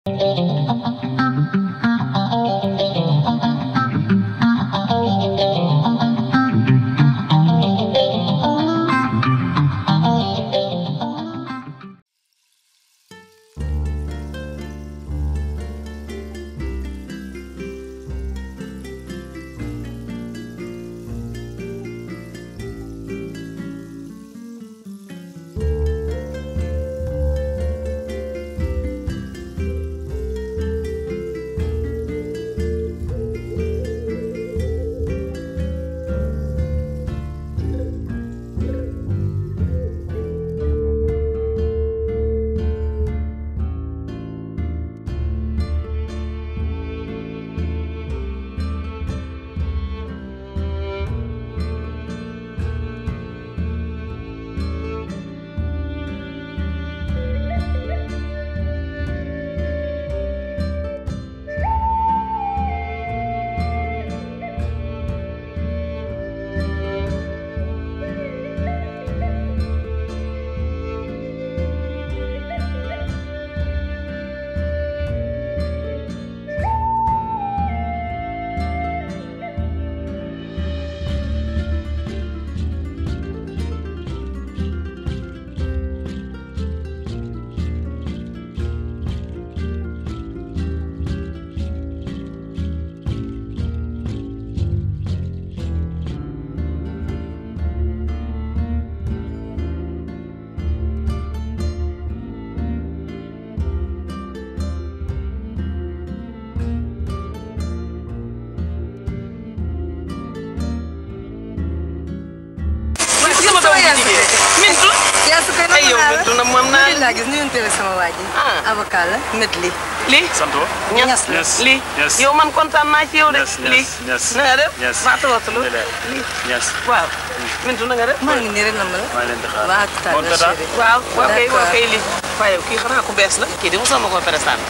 sama doom bu jigéen Mintu. yaa su koy ay yow Mintu na moom naa laa gis nuyu teel sama waa ji. Ah. avocat la net li. lii. Santo. ñas Ñas la. lii. Ñas. yow man kontaan naa ci yow de. Ñas, ñas, lii. ñas. na nga def. Ñas. maa tawatalu. Alhamdulilah. lii. Yes. waaw. Mintu na nga def. maa ngi nii rek na ma la. maa ngi leen di xaar. waa tout à Bon, l'heure tata. chérie. waaw waaw kay waaw D'accord. kay lii. waaye kii xanaa ku bees la. kii de mosoo ma ko présenté.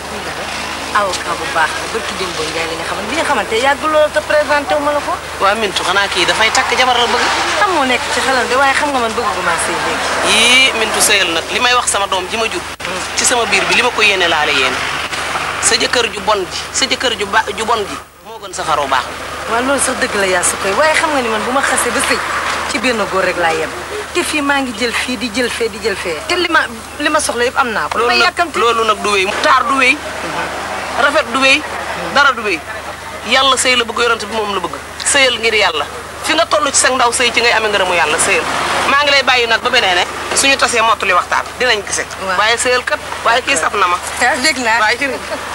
avocat bu baax la barki Demba Ndiaye li nga xamante bi nga xamante yàgg loolu te présenté wu ma la ko. waa Mintu xanaa kii dafay takk jabar la bëgg. xam moo nekk ci xelam de waaye xam nga man bëgg gu ma sëy léegi. yii Mintu sëyal nag li may wax sama doom ji ma jur. ci sama biir bi li ma ko yéene laale yéene. sa jëkkër ju bon ji sa jëkkër ju ba ju bon ji moo gën sa xaroo baax. waaw loolu sax dëgg la yaa su koy waaye xam nga ni man bu ma xasee ba sëy ci benn góor rek laa yem te fii maa ngi jël fii di jël fee di jël fee te li ma li ma soxla yëpp am naa ko. loolu may nag yàkkamti loolu nag du wéy taar du wéy rafet du wéy dara du wéy yàlla sëy la bëgg yorante bi moom la bëgg sëyal ngir yàlla fi nga toll ci sa ndaw sëy ci ngay amee ngërëmu yàlla sëyal maa ngi lay bàyyi nag ba beneen ne suñu tasee mottali waxtaan dinañ gise Waaw. waaye sëyal kat waaye kii saf na ma ah dégg naa. waaye ci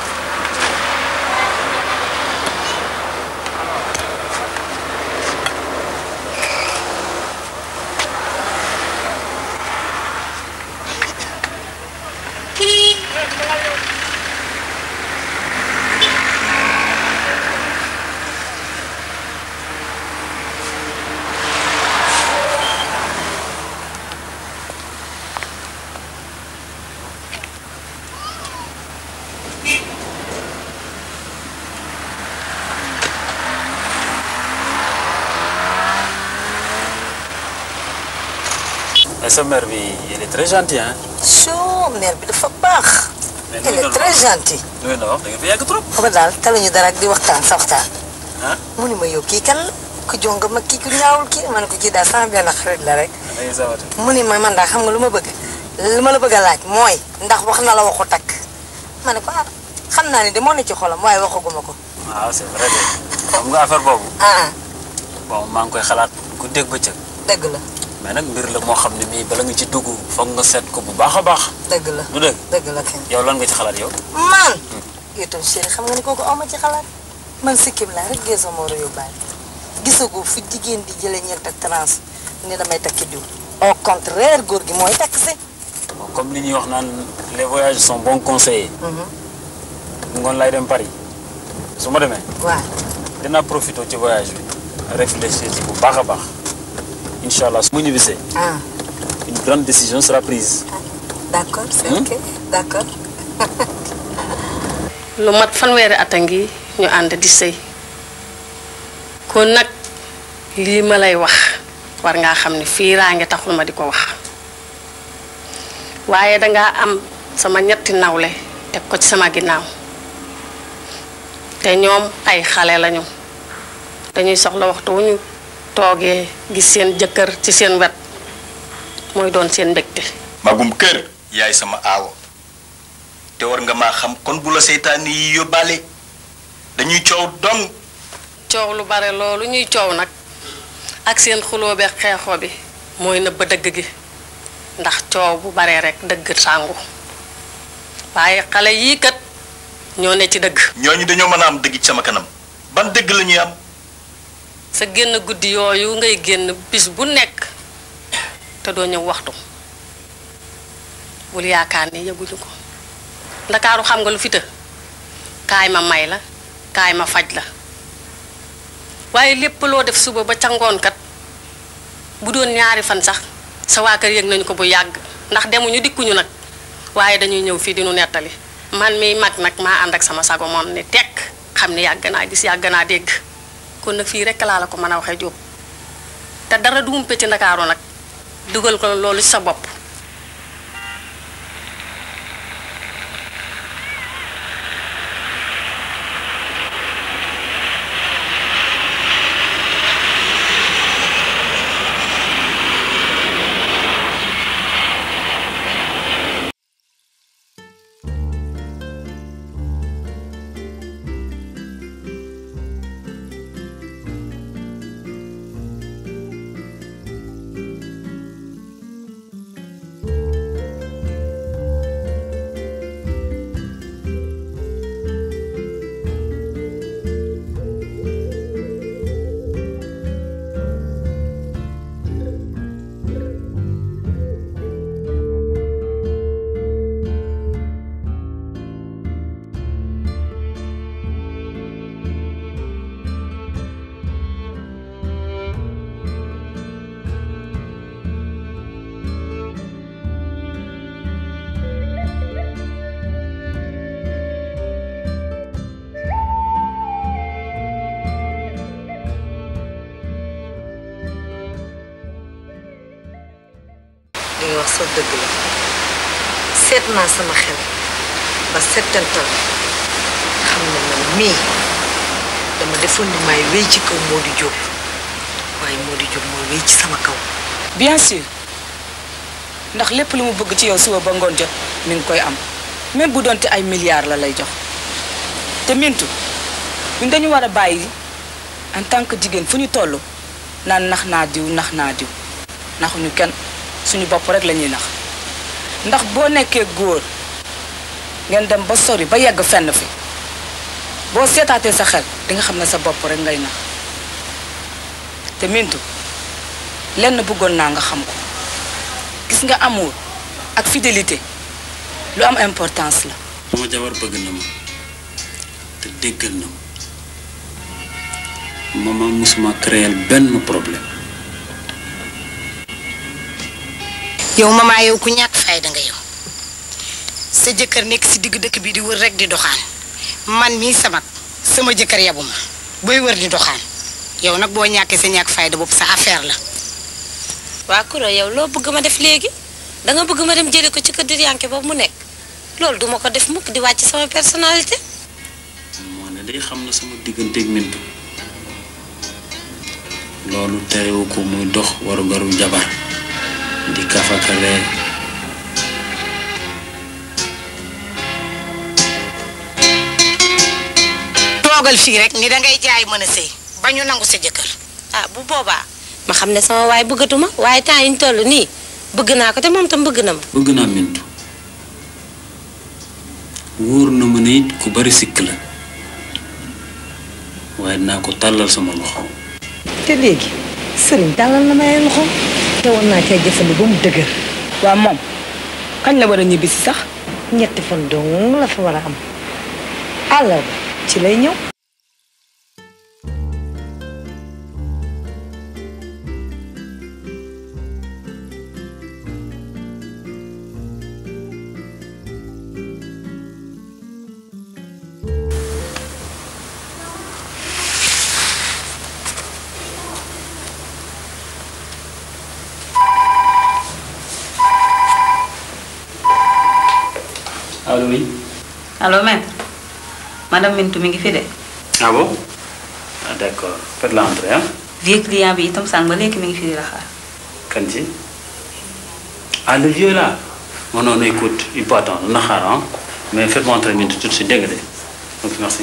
Mais sa mère bi elle est très gentille hein. soo mère bi dafa baax. Mais elle est très gentille. lu ngeen di wax da ngeen fi yàgg trop. xam nga daal taluñu dara ak di waxtaan sa waxtaan. ah mu ni ma yow kii kan la ku jonga ma kii ku ñaawul kii ma ne ko kii daal sama benn xarit la rek. da ngay sawate. mu ni ma man daal xam nga lu ma bëgg li ma la bëgg a laaj mooy ndax wax na la waxu takk ma ne ko ah xam naa ne de moo ne ci xolam waaye waxaguma ko. waaw c'est vrai de xam nga affaire boobu. ah bon maa ngi koy xalaat ku dégg bëccëg. dëgg la mais nag mbir la moo xam ne mii bala nga ci dugg foog nga seet ko bu baax a baax. dëgg la du dëgg dëgg la kañ. yow lan nga ci xalaat yow. man itam chéri xam nga ni kooku aw ma ci xalaat man sikkim laa rek gee sama war a yóbbaale gisagoo fu jigéen di jëlee ñeent ak trans ni damay takki diw au contraire góor gi mooy takk si Bon, comme li ñuy wax naan les voyages sont bons conseillers. ngoon lay dem Paris su ma demee waaw dinaa profité ci voyage bi réfléchir ci bu baax a baax incha allah su ma ñibbisee ah une grande décision sera prise. d'accord c'est ok d'accord lu mat fanweeri at a ngi ñu ànd di sëy kon nag lii ma lay wax war ngaa xam ne fiiraange taxul ma di ko wax waaye dangaa am sama ñetti nawle teg ko ci sama ginnaaw te ñoom ay xale lañu dañuy soxla waxtu wu ñu toogee gis seen jëkkër ci seen wet mooy doon seen mbégte magum kër yaay sama aawo te war nga maa xam kon bu la seytaane yi yóbbaale dañuy coow dong coow lu bare loolu ñuy coow nag ak seen xuloo beeg xeexoo bi mooy nëbb dëgg gi ndax coow bu baree rek dëgg sàngu waaye xale yii kat ñoo ne ci dëgg ñooñu dañoo mën a am dëgg ci sama kanam ban dëgg la ñuy am sa génn guddi yooyu ngay génn bis bu nekk te doo ñëw waxtu bul yaakaar ni yëguñu ko ndakaaru xam nga lu fi të kaay ma may la kaay ma faj la waaye lépp loo def suba ba ca ngoon kat bu doon ñaari fan sax sa waa kër yëg nañu ko bu yàgg ndax demuñu dikkuñu nag waaye dañuy ñëw fii di nu nettali man miy mag nag maa ànd ak sama sago moom ni tekk xam ni yàgg naa gis yàgg naa dégg kon nag fii rekk laa la ko mën a waxee jóob te dara du umpe ci ndakaaru nag dugal ko loolu ci sa bopp li nga wax sa dëgg la seet naa sama xel ba settantal xam ne man mii dama defoon ni maay wéy ci kaw Modou Diop waaye Modou Diop mooy wéy ci sama kaw bien sûr ndax lépp lu mu bëgg ci yow suba ba ngoon jot mi ngi koy am même bu doonte ay milliards la lay jox te mintu ñun dañu war a bàyyi en tant que jigéen fu ñu toll naan nax naa diw nax naa diw naxuñu kenn suñu bopp rek la ñuy nax ndax boo nekkee góor ngeen dem ba sori ba yegg fenn fi boo seetaatee sa xel di nga xam ne sa bopp rek ngay nax te mintu lenn bëggoon naa nga xam ko gis nga amour ak fidélité lu am importance la sama jabar bëgg na ma te déggal na ma mama musuma créer benn problème yow mama yow ku ñàkk fayda nga yow sa jëkkër nekk si digg dëkk bi di wër rek di doxaan man mii sama sama jëkkër yabu ma booy wër di doxaan yow nag boo ñàkkee sa ñàkk fayda bopp sa affaire la waa Koura yow loo bëgg ma def léegi danga bëgg ma dem jële ko ci kër Diriyànke boobu mu nekk loolu duma ko def mukk di wàcc sama personnalité moo ne day xam na sama digganteeg Mintu loolu terewu ko muy dox waru garu jabar di kafakale toogal fii rek ni dangay jaay mën a sëy ba ñu nangu sa jëkkër ah bu boobaa ma xam ne sama waay bëggatuma waaye temps yi ñu toll nii bëgg naa ko te moom tam bëgg na ma bëgg naa Mintu wóor na ma ne it ku bari sikk la waaye dinaa ko tàllal sama loxo te léegi sëriñ tàllal na may loxo te war naa cay jëfandi ba mu dëgër waa moom kañ la war a ñibbi si sax ñetti fan dong la fa war a am àllarba ci lay ñëw allo oui allo maître madame Mintou mi ngi fi de ah bon ah d'accord faites l'entrée hein vieux client bi itam sànq ba léegi mi ngi fi di la xaar kan ci ah le vieux là non non non écoute il peut attendre na xaar hein mais faites-moi entrer Mintou tout de suite dégg nga de donc merci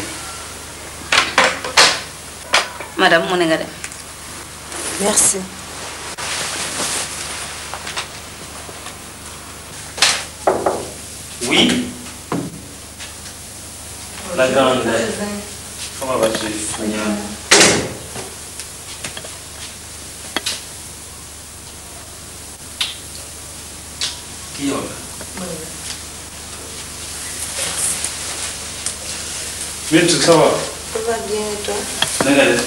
madame mu ne nga dem merci Oui. La grande. Comment vas-tu Qui yow la. Bintu ça va. Ça va bien et toi na nga def.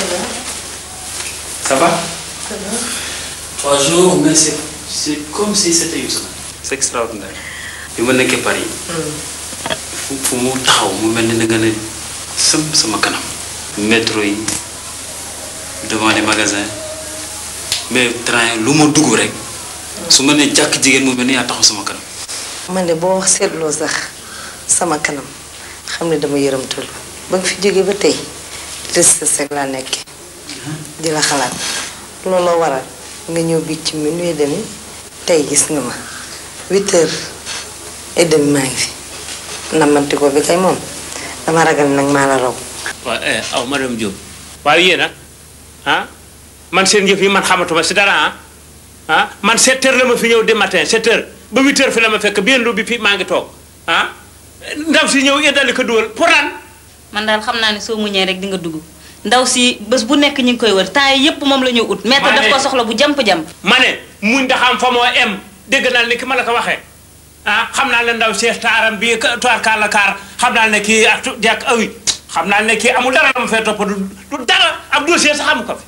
Ça va. Trois jours, mais c'est c'est comme si c'était une semaine. C'est extraordinaire. bi ma nekkee Paris. fu fu mu taxaw mu mel ni da nga ne sëm sama kanam. métro yi devant les magasins mais train lu ma dugg rek su ma nee jàkk jigéen mu mel ni yaa taxaw sama kanam. man de boo wax seetloo sax sama kanam xam ne dama yërëmtalu ba nga fi jógee ba tey tristesse rek laa nekkee di la xalaat looloo waral nga ñëw biig ci minuit et demi tey gis nga ma huit heures et demi maa ngi fi nammanti ko bi kay moom dama ragal nag maa la raw waaw eh aw madame Diop waaye yéen a ah man seen yëf yi man xamatuma si dara ah ah man 7 heures la ma fi ñëw de matin 7 heures ba 8 heures fi la ma fekk bien lu bi fii maa ngi toog ah ndaw si ñëw yeddali ko dugal pour lan man daal xam naa ne soo muñee rek di nga dugg ndaw si bés bu nekk ñu ngi koy wër temps yi yépp moom la ñu ut maître daf ko soxla bu jamp-jamp ma ne muñ ndaxam fa moo em dégg naa ni ki ma la ko waxee ah xam naa ne ndaw seex taaram bii toir kaar la kaar xam naa ne kii ak jàkk awi xam naa ne kii amul dara la ma fee topp du du dara ab dossier sax amu ko fi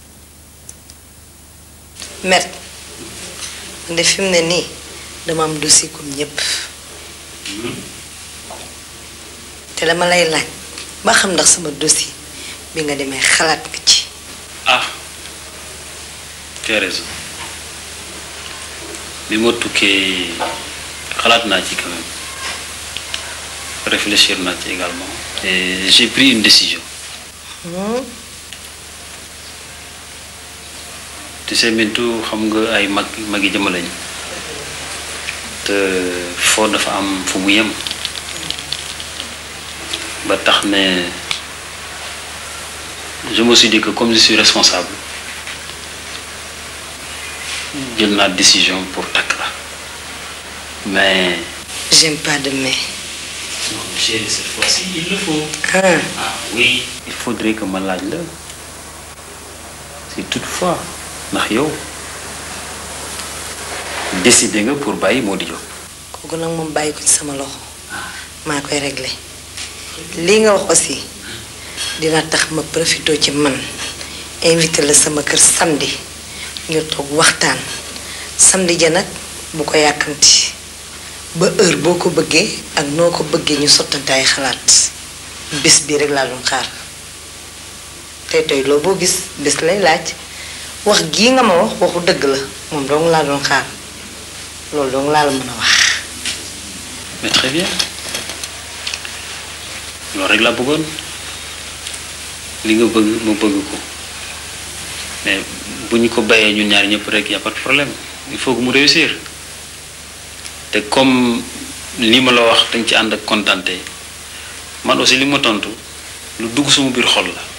met nde fi mu ne nii dama am dossier comme ñépp te dama lay laaj ba xam ndax sama dossier bi nga demee xalaat nga ci ah tu as raison bi ma tukkee xalaat naa ci quand même réfléchir naa ci également et j'ai pris une décision tu sais Bintu xam nga ay mag mag yi jëma lañu te foo dafa am fu mu yem ba tax ne je me suis dit que comme je suis responsable jël naa décision pour takk la mais j'aime pas de mais non chérie cette fois-ci il le faut ah ah oui il faudrait que ma laaj la si toutefois ndax yow décidé nga pour bàyyi moo di jóg kooku nag moom bàyyi ko ci sama loxo maa koy réglé lii nga wax aussi dina tax ma profité ci man invité la sama kër samedi ñu toog waxtaan samedi ja nag bu ko yàkkamti ba heure boo ko bëggee ak noo ko bëggee ñu sottante ay xalaat bis bii rek laa doon xaar tey tey loo boo gis bis lay laaj wax gii nga ma wax waxu dëgg la moom dong laa doon xaar loolu dong laa la mën a wax mais très bien loolu rek laa bëggoon li nga bëgg ma bëgg ko mais bu ñu ko bayee ñun ñaar ñëpp rek y a pas de problème il faut que mu réussir te comme li ma la wax dañ ci ànd ak kontante man aussi li ma tontu lu dugg suma biir xol la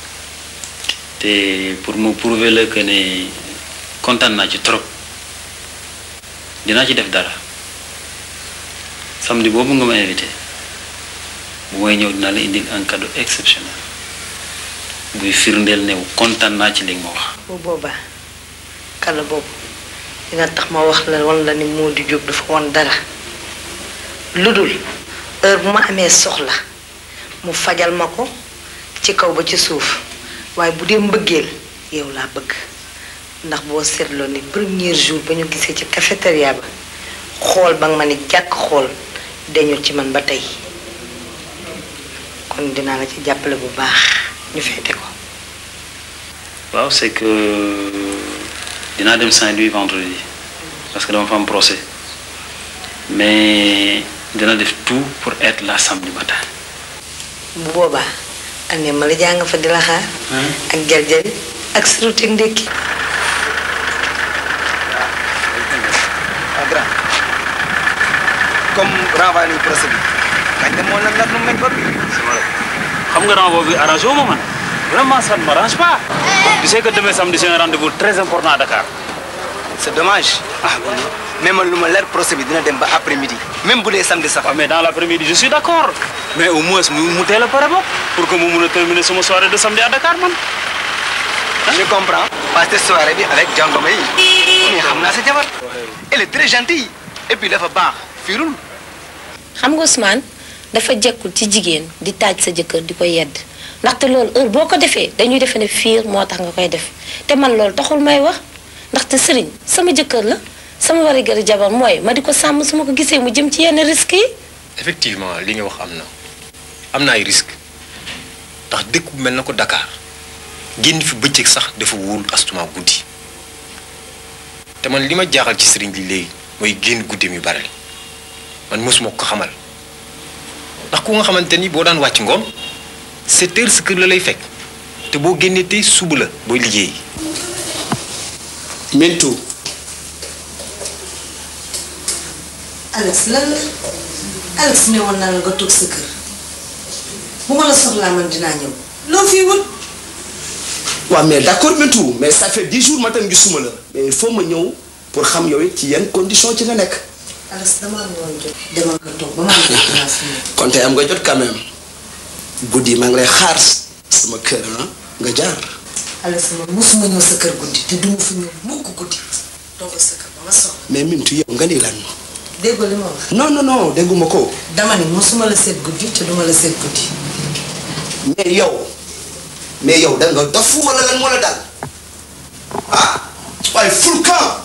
te pour me prouver la que ne kontaan naa ci trop dinaa ci def dara samedi boobu nga ma invité bu may ñëw dinaa la indil un cadeau exceptionnel buy firndeel ne kontaan naa ci li nga ma wax. bu boobaa kala boobu dina tax ma wax la wan la ni moo di jóg dafa won dara lu dul heure bu ma amee soxla mu fajal ma ko ci kaw ba ci suuf waaye bu dee mbëggeel yow laa bëgg ndax boo seetloo ni premier jour ba ñu gisee ci cafétéria ba xool ba nga ma ni jàkk xool dañu ci man ba tey kon dinaa la ci jàppale bu baax ñu feete ko waaw c'est que dinaa dem Saint-Louis vendredi parce que dama fa am procès mais dina def tout pour être là samedi matin. bu boobaa ane ma la jàng fa di la xaar ak jarjari ak suruti ndékki ah grand comme renvoyé nañu procès bi kañ de moo la nag nu meñ ba bi xam nga renvoi bi arrangé wu ma man vraiment ça ne m'arrange pas. tu sais que demain samedi c'est un rendez-vous très important à Dakar. c'est dommage ah mais man lu ma leer procès bi dina dem ba après midi même bu dee samedi sax. mais dans l'après-midi je suis d'accord mais au moins mu mu teel a pare bopp pour que mu mun a terminer sama soirée de samedi à Dakar man. je comprends parce que soirée bi avec jàngoma yi mais xam naa sa jabar elle est très gentille et puis dafa baax fiirul xam nga Ousmane dafa jekkul ci jigéen di taaj sa jëkkër di ko yedd ndaxte loolu heure boo ko defee dañuy defe ne fiir moo tax nga koy def te man loolu taxul may wax ndaxte sëriñ sama jëkkër la sama wari gari jabar mooy ma di ko sàmm su ma ko gisee mu jëm ci yenn risques yi effectivement li nga wax am na am na ay risques ndax dëkk bu mel na ko Dakar génn fi bëccëg sax dafa wóorul astuma guddi te man li ma jaaxal ci sëriñ bi léegi mooy génn guddeem yu bare man mosuma ko xamal ndax ku nga xamante ni boo daan wàcc ngoon sept heures sa kër la lay fekk te boo génnee tey suba la booy liggéey. Mintu Alex lan la Alex ne woon naa la nga toog sa kër bu ma la soxlaa man dinaa ñëw loo fii wut waaw mais d'accord Mintu mais ça fait dix jours ma tam gisuma la mais il faut ma ñëw pour xam yow it ci yenn condition ci nga nekk Alex damaa am woon jot demal nga toog ba ma am place bi kon tey am nga jot quand même guddi maa ngi lay xaar sama kër ah nga jaar Alex man mosuma ñëw sa kër guddi te duma fa ñëw mukk guddi toogal sa kër ba ma soxla mais Mintu yow nga ni lan déggoo li ma wax non non non dégguma ko dama ni mosuma la seet guddi te duma la seet guddi mais yow mais yow da nga dof wala lan moo la dal ah waaye ful camp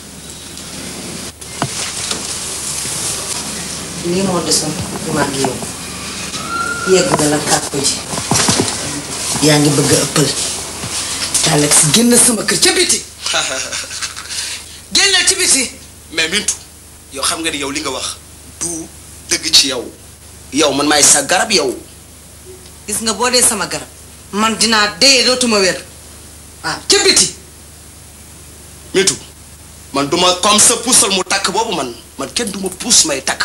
lii moo desoon maa ngi yow yegg nga la kàkku ji yaa ngi bëgg a ëppal te Alex génn sama kër ca biti génnal ci biti mais Mintu yow xam nga ni yow li nga wax du dëgg ci yow yow man maay sa garab yow gis nga boo dee sama garab man dinaa dee dootuma wér waaw ca biti Mintu man duma comme sa puusal mu takk boobu man man kenn duma puus may takk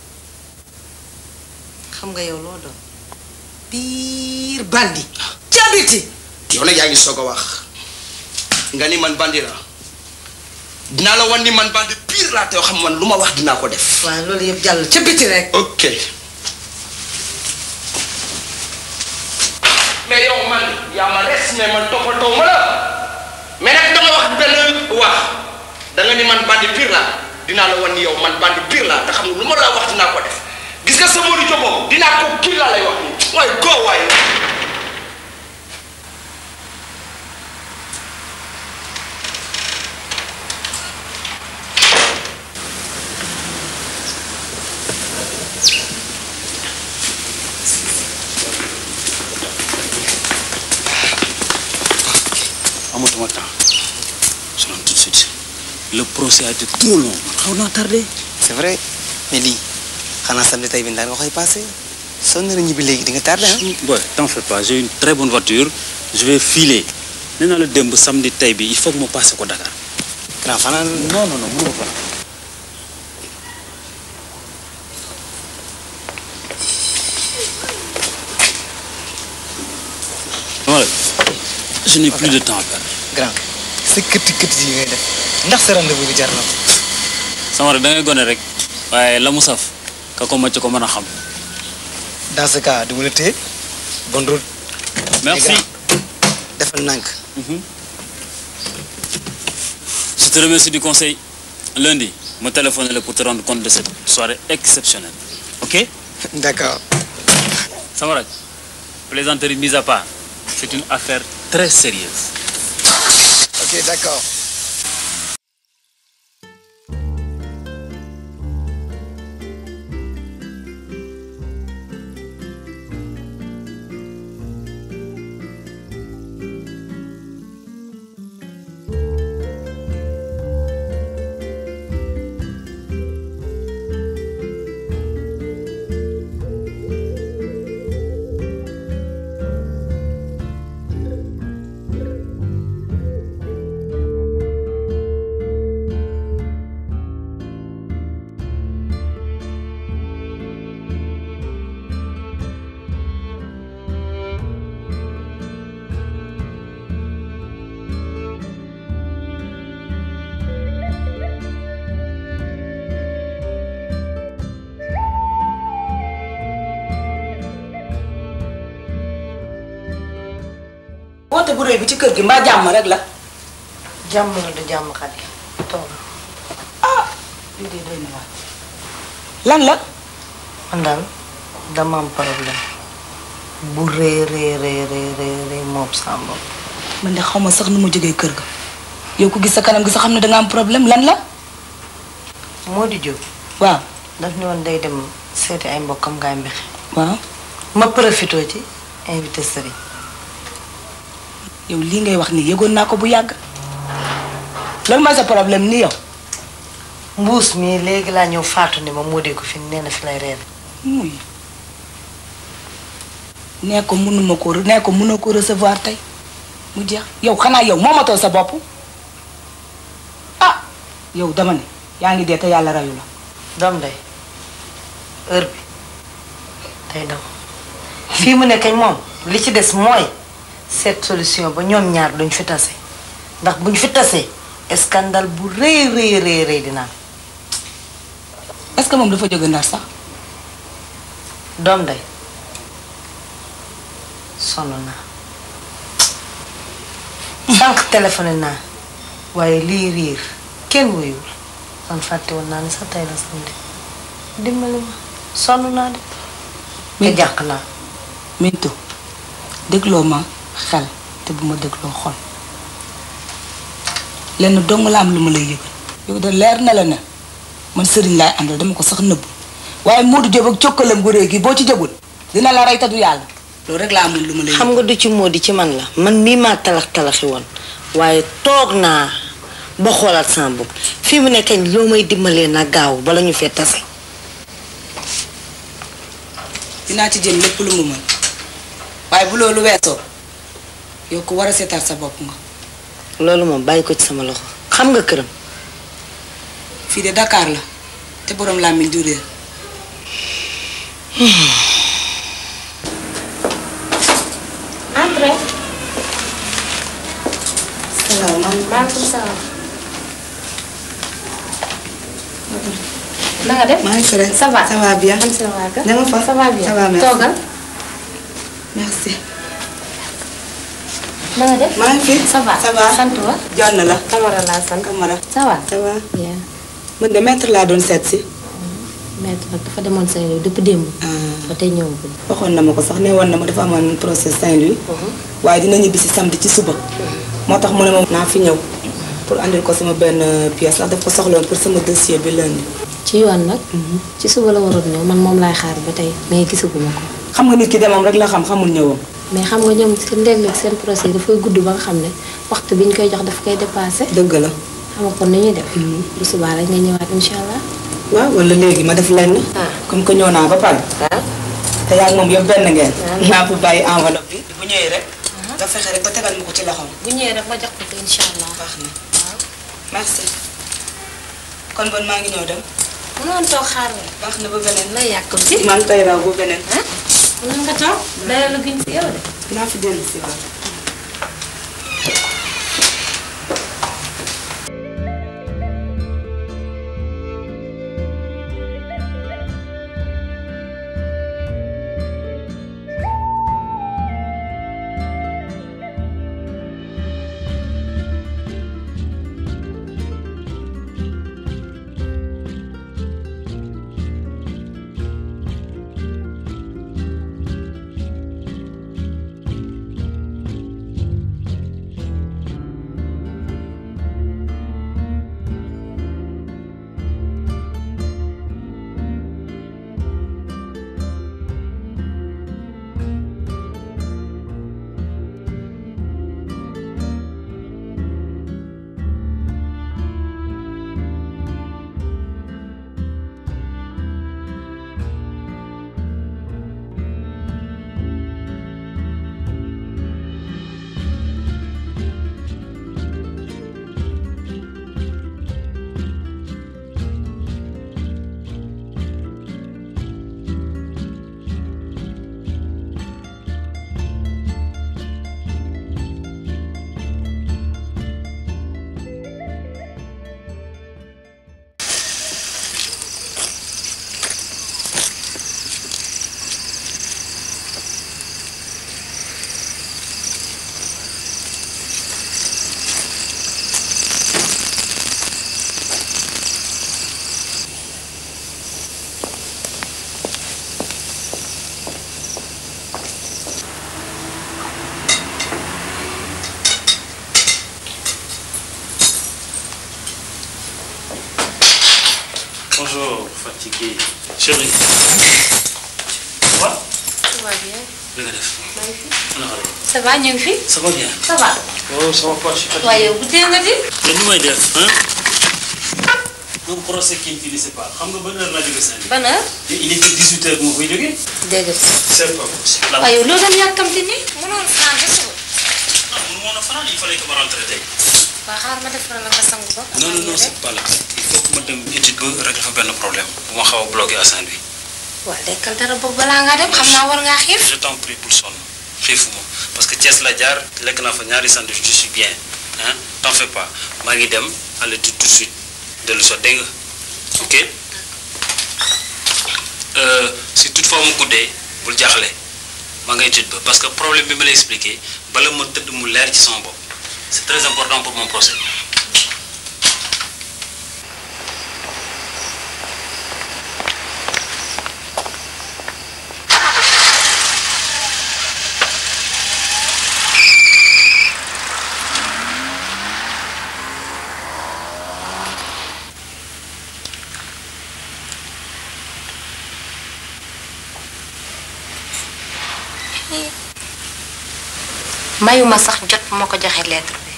xam nga yow loo doon biir bandi ca biti yow nag yaa ngi soog a wax nga ni man bandi la dinaa la wan ni man bandi pire laa te xam man lu ma wax dinaa ko def waaw loolu yëpp jàll ca biti rek ok mais yow man yaa ma res mais man toppatoo ma la mais nag danga wax benn wax danga ni man bandi pire laa dinaa la wan ni yow man bandi pire laa te xam nga lu ma la wax dinaa ko def gis nga sa Modou Diop boobu dinaa ko kii laa lay wax nii waaye goo waaye amatuma temps je rentre tout de suite le procès a été trop long xaw naa tardé. c'est vrai mais lii xanaa samedi tey bi ndaan nga koy passé soo nar a ñibbi léegi di nga tardé ah. boy t'en fais pas j'ai une très bonne voiture je vais filer nee naa la démb samedi tey bi il faut que ma passé ko Dakar. grand fanaan non non non mënu ma fanaan. voilà je n'ai plus de temps à perdre. grand sa këtti këtti yi ngay def ndax sa rendez-vous bi jar na ko. sama rek da ngay gone rek waaye la mu saf ka ko màcc ko mën a xam. dans ce cas du ma la téye bonne route. merci defal nànk. je te remercie du conseil lundi me téléphoner pour te rendre compte de cette soirée exceptionnelle ok. d'accord. sama rek plaisanterie mise à part c'est une affaire très sérieuse. ok d'accord. woote bu rëy bi ci kër gi mbaa jàmm rek la. jàmm la du jàmm xadi toog lii de doy na waar. lan la. man daal dama am problème bu rëy rëy rëy rëy rëy rëy moom sama bopp. man de xaw ma sax nu ma jógee kër ga. yow ko gis sa kanam gi sax xam ne danga am problème lan la. moo di jóg. waaw. daf ni woon day dem seeti ay mbokkam ngaay mbexe. waaw. ma profité ci invité sëriñ. yow lii ngay wax nii yëgoon naa ko bu yàgg. loolu mooy sa problème ni yow. mbuus mi léegi laa ñëw faatu ni ma moo dee ko fi nee na fi lay reer. muy nee ko mënuma ko nee ko mënoo ko recevoir tey mu jeex yow xanaa yow moomatoo sa bopp ah yow dama ne yaa ngi dee te yàlla rayu la. doom day heure bi day daw fii mu ne kañ moom li ci des mooy seet solution ba ñoom ñaar duñ fi tase ndax buñ fi tasee scandale bu rëy rëy rëy rëy dina am. est-ce que moom dafa jóge ndar sax. doom day sonn naa sànq téléphoné naa waaye lii riir kenn wuyul man fàtte woon naa ne sax tey la samedi dimbali ma sonn naa de te jàq naa Mintu dégloo ma xel te bu ma dégloo xol lenn dong la am lu ma lay yëgal yow de leer na la ne man sëriñ laay àndal dama ko sax nëbbu waaye Modou Diop ak cokkalam gu réy gi boo ci jógul dina la rey te du yàlla loolu rek laa amul lu ma lay xam nga du ci moo di ci man la man mii maa talax talaxi woon waaye toog naa ba xoolaat sama bopp fii mu ne kañ loo may dimbalee na gaaw bala ñu fee tase dinaa ci jël lépp lu mu mën waaye bu loolu weesoo yow ko war a seetaat sa bopp nga loolu moom bàyyi ko ci sama loxo xam nga këram fii de Dakar la te borom làmmiñ du réer Entrez. salaamaaleykum. maaleykum salaam. na nga def. maa ngi fi rek. ça va ça va bien. man ça va. na nga fa ça va bien. ça va merci. toogal. merci. na nga def. maa ngi fi. ça va ça va. sant wa. Jonn la. Camara laa sant. Camara. ça va. ça va. bien. man de maître laa doon seet si. maître nag dafa demoon Saint-Louis depuis démb. ba tey ñëwagul. waxoon na ma ko sax ne woon na ma dafa amoon procès Saint-Louis. waaye dina ñibbi si samedi ci suba. moo tax mu ne ma naa fi ñëw. pour andil ko sama benn pièce ndax daf ko soxloon pour sama dossier bi lundi. ci yoon nag. ci suba la waroon ñëw man moom laay xaar ba tey mais gisaguma ko. xam nga nit ki demam rek la xam xamul ñëwam. mais xam nga ñoom seen léeg-léeg seen procès dafay gudd ba nga xam ne waxtu bi ñu koy jox daf koy dépassé. dëgg la. xam nga kon ni ñuy def. bu subaa rek nga ñëwaat incha allah. waaw wala léegi ma def lenn. comme que ñëw naa ba pare. te yaa ngi moom yëpp benn ngeen. naa ko bàyyi enveloppe bi. bu ñëwee rek. nga fexe rek ba tegal ma ko ci loxoom. bu ñëwee rek ma jox ko ko incha allah. baax na merci. kon bon maa ngi ñëw dem. mënoon toog xaar la. baax na ba beneen. la yàkkam si. maa ngi koy raw ba beneen. mën nga toog. dara lu gën si yow de. naa fi dellu si waat. Bonjour, fatigué. Chérie. Quoi Ça va bien. li nga def. ana xale yi. Ça va ñu ngi fi. ça va bien. Ça va. oh ça va pas je suis fatigué. waaye yow bu tee nga di. mais nu may def hein. un procès qui ne finissait pas xam nga ban heure laa jógee Saint-Louis. ban heure. il était 18 heures bu ma koy jógee. dégg c'est pas possible. la waaye yow loo doon yàkkamti ni mënoon fanaan ba suba. non mënu ma woon a fanaan il fallait que ma rentre tey. waa xaar ma defaral la nga sangu ba. non non non c'est pas la peine il faut que ma dem étude ba rek dafa benn problème bu ma xaw a bloqué à Saint-Louis. waa lekkal dara boobu balaa ngaa dem xam naa war ngaa xiif. je t'en prie pour sonn xiifuma parce que Thiès la jaar lekk naa fa ñaari sandwich je suis bien hein t'en fais pas maa ngi dem à l'étude tout de suite dellu soo dégg nga ok Euh, si toutefois mu guddee bul jaaxle maa nga étude ba parce que problème bi ma lay expliqué bala ma tëdd mu leer ci sama bopp c'est très important pour mon procès. mayuma sax jot moo ko joxe lettre bi.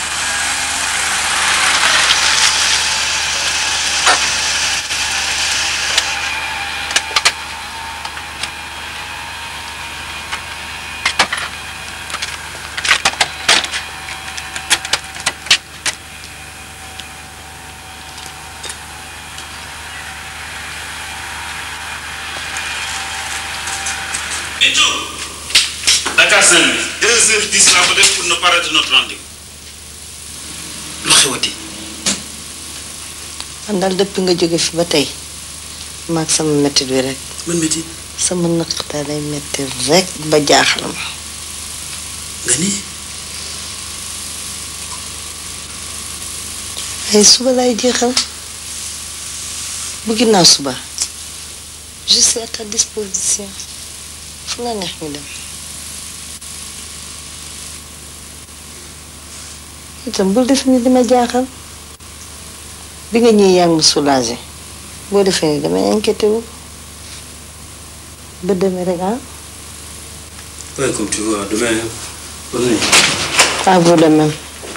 Et tout Dakar Saint-Louis 2h10 laa ko def pour ne pas rater notre rendez-vous lu xewati man daal depuis nga jóge fi ba tey maag sama métti bi rek. man métti. sama naqta day métti rek ba jaaxal ma. nga ni ay suba laay jeexal bu ginnaaw suba je suis à ta disposition fu la neex ñu dem. itam bul def ni dama jaaxal bi nga ñëwee yaa ngi ma soulagé boo defee ni damay inquiété wu ba demee rek ah. Ouais, comme tu vois, demain. Bonne nuit. à vous de même.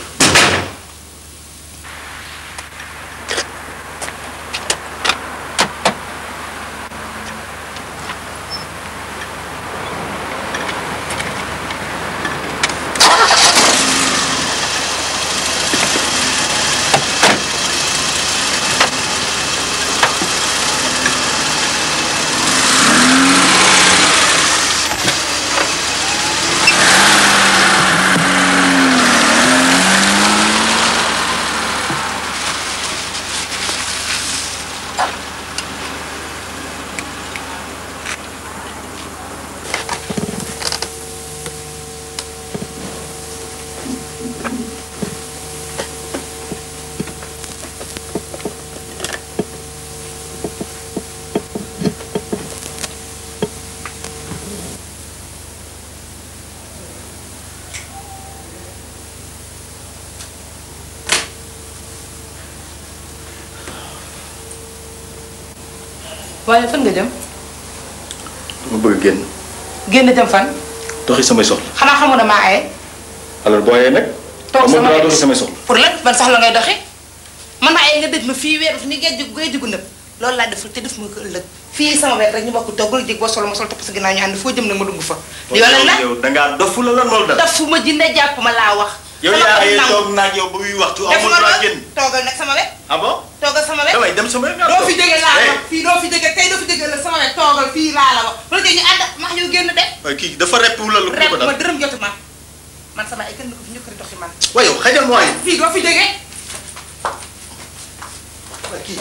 waaye fan nga jëm dama bëgg génn génn jëm fan doxi samay soxla xanaa xamu ne maa aye alors boo yee nag toog amul sama droit doxi samay soxla pour lan ban sax la ngay doxi man maa aye nga dëj ma fii weeru fi ni ngay jug ngay jugu nëb loolu laa deful te def ma ko ëllëg fii sama wet rek ñu bokk toggal jig boo solo ma sol topp sa ginnaaw ñu ànd foo jëm nag ma dugg fa di yow lan la yow dangaa dofu la lan moo la dal daf fu ma jinne jàpp ma laa wax yow Sama yaa xol yee nangu. toog naag yow ba muy waxtu def amul ma droit lool génn toogal nag sama wet ah bon toogal sama wet damay dem sama yoon doo fi jóge laa Eh. wax fii doo fi jóge tey doo fi jóge la sama wet toogal fii laa la wax loolu ñu ànd max yow génn de waaye kii dafa repp wu la lu rek ko ma dal dërëm jotu ma man sama ay kenn du ko fi ñëkkati doxi man waaye yow xajal mooy fii doo fi jóge kii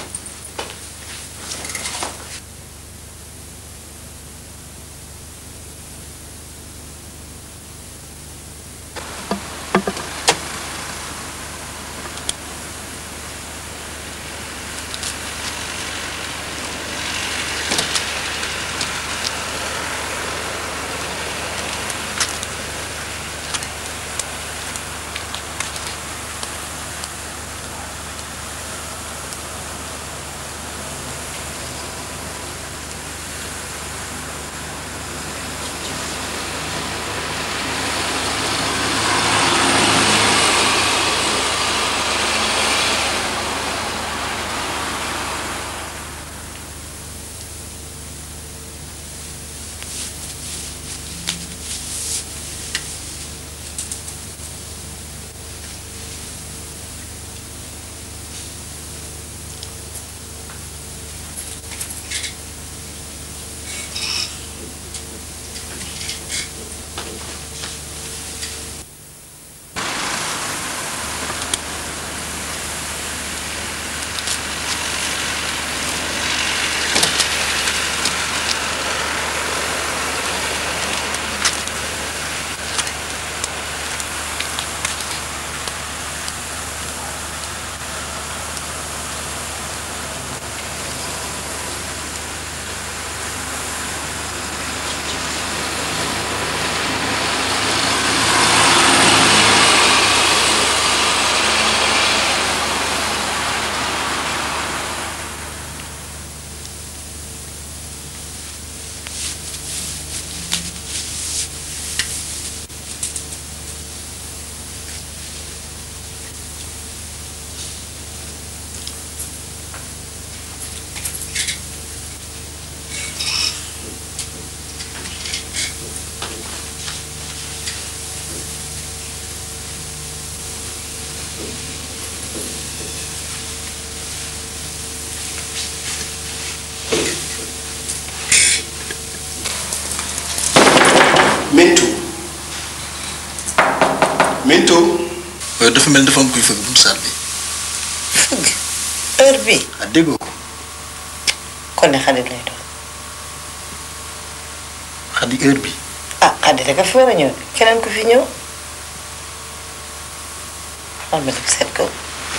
Minto. dafa mel dafa am kuy fëgg buntu saal bi. fëgg heure bi ah déggoo ko. kon ne xarit lay doon xadi heure bi. ah xarit rek a fi war a ñëw keneen ku fi ñëw xaal ma dem seet ko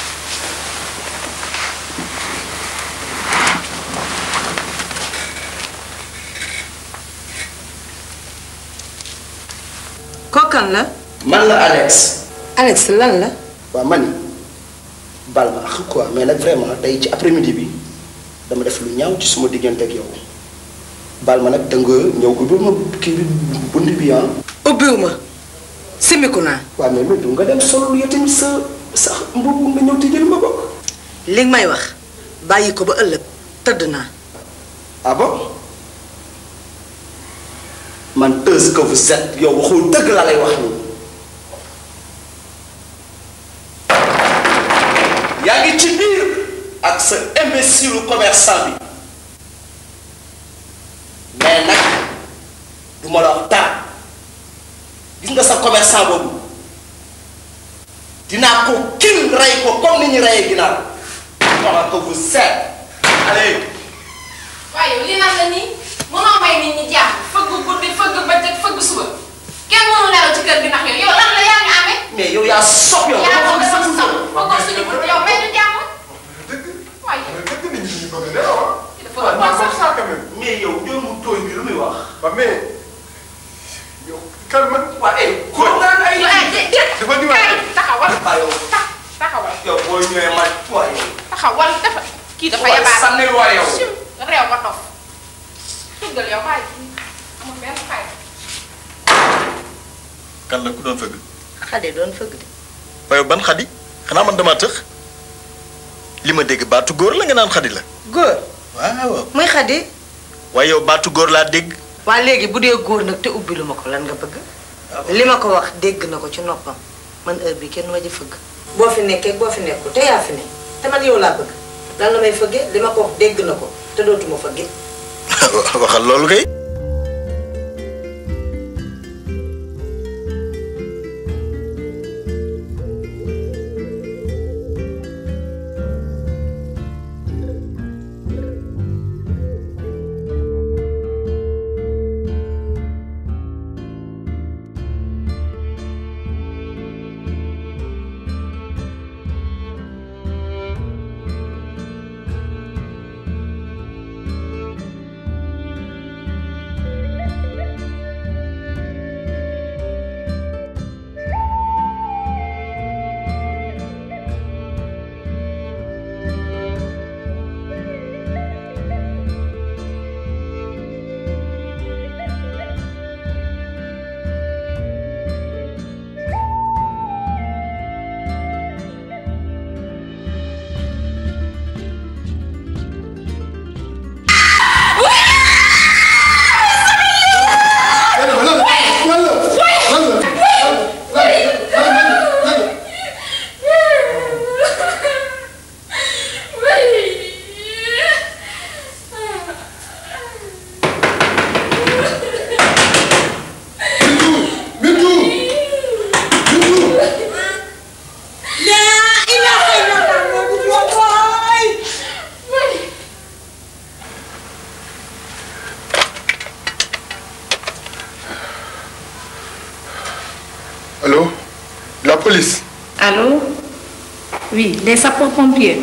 kookan la man la Alex. Alex lan la waaw man bal ma ak quoi mais nag vraiment tey ci après midi bi dama def lu ñaaw ci suma diggante ak yow bal ma nag da nga ñëw ubbil ma kii bi bunt bi ah. ubbiwu ma simiku naa waaw mais Bintu nga dem solo yow tamit sa sa mbubb nga ñëw tijjel ma bokk. li nga may wax bàyyi ko ba ëllëg tëdd naa ah bon man tëz que vous êtes yow waxul dëgg la lay wax nii. yaa ngi ci biir ak sa imbécile commerçant bi mais nag du ma la wax dara gis nga sa commerçant boobu dinaa ko kil rey ko comme ni ñu reyee ginaar comment que vous êtes allez. waaye yow li naan la nii mënoo may nit ñi jàmm fëgg guddi fëgg bëccëg fëgg suba kenn mënu nelaw ci kër gi ndax yow yow lan la yaa ngi amee. mais yow yaa sob yow. yaa dama ngi foog doon sa sob fëggoo suñu bunt yow may ñu jàmm. waaye dafa doon sax mais yow yow mu tooy bi lu muy wax. waaw mais yow kan man. waa eh ko naan ay. dafa di wax taxawal ah yow taxawal yow boo ñëwee man waa yow. taxawal dafa kii dafa waaye yabaat sànnil waa yow. sim réew ba dof tuggal yow bàyyi amul benn fay kan la ku doon fëgg. xadi doon fëgg de waaye ban xadi xanaa man dama tëx li ma dégg baatu góor la nga naan xadi la. góor waaw. muy xadi waaye yow baatu góor laa dégg. waa léegi bu dee góor nag te ubbi lu ma ko lan nga bëgg li ma ko wax dégg na ko ci noppam man heure bi kenn ma ji fëgg boo fi nekkee boo fi nekkul te yaa fi ne te man yow laa bëgg lan la may fëggee li ma ko wax dégg na ko te dootuma fëggee waxal loolu kay. Allô La police Allô Oui, les sapeurs-pompiers.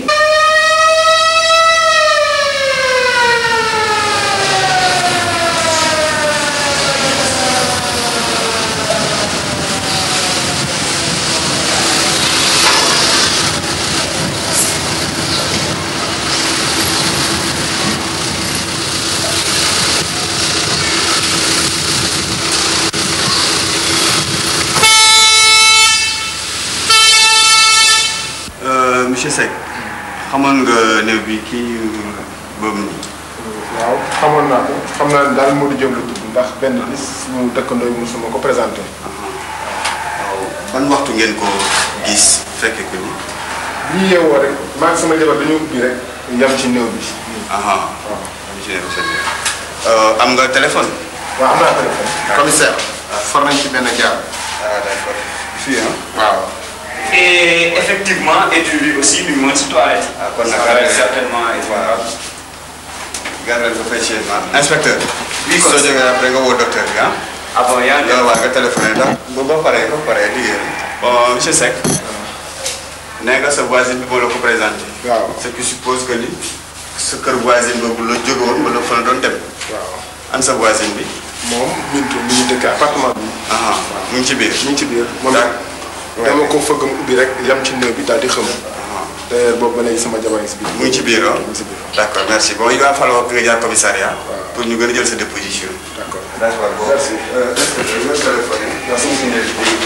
monsieur Seck xamoon nga néew bi kii boobu nii. waaw xamoon naa ko xam naa ne daal Modou Diop la tudd ndax benn bis suñu dëkkandoo yi mosuma ko présenté. waaw ban waxtu ngeen ko gis fekke ko ni. bii yeewoo rek maa ngi sama jabar dañoo ubbi rek yam ci néew bi. aha monsieur am nga téléphone. waaw am naa téléphone. commissaire. for nañ ci benn jaar. ah d'accord fii ah. waaw. et effectivement étui aussi du moins toilette. ah kon nag ça va être certainement étouffable. gardel ko fay chez man. inspecteur. Oui, soo commissaire. jógee après nga woo docteur bi ah. ah bon yaa ngi loolu waa nga téléphoné ndax ba ba pare ba pare liggéey bon monsieur Seck. nee nga sa voisine bi moo la ko présenté. waaw ce qui suppose que ni sa kër voisine boobu la jóge woon wala fa la doon dem. waaw an sa voisine bi. moom Bintu mi ngi dëkk appartement bi. ah mu ngi ci biir. mi ngi ci biir moom it dama ko fëgg mu ubbi rek yam ci néew bi daal di xëm. d'ailleurs boobu ba léegi sama jabar ngi si biir. mu ngi ci biir ah. d' accord merci bon il va falloir que nga jaar commissariat. pour ñu gën a jël sa déposition. d' accord d' accord bon. merci. inspecteur nga téléphoné. merci beaucoup.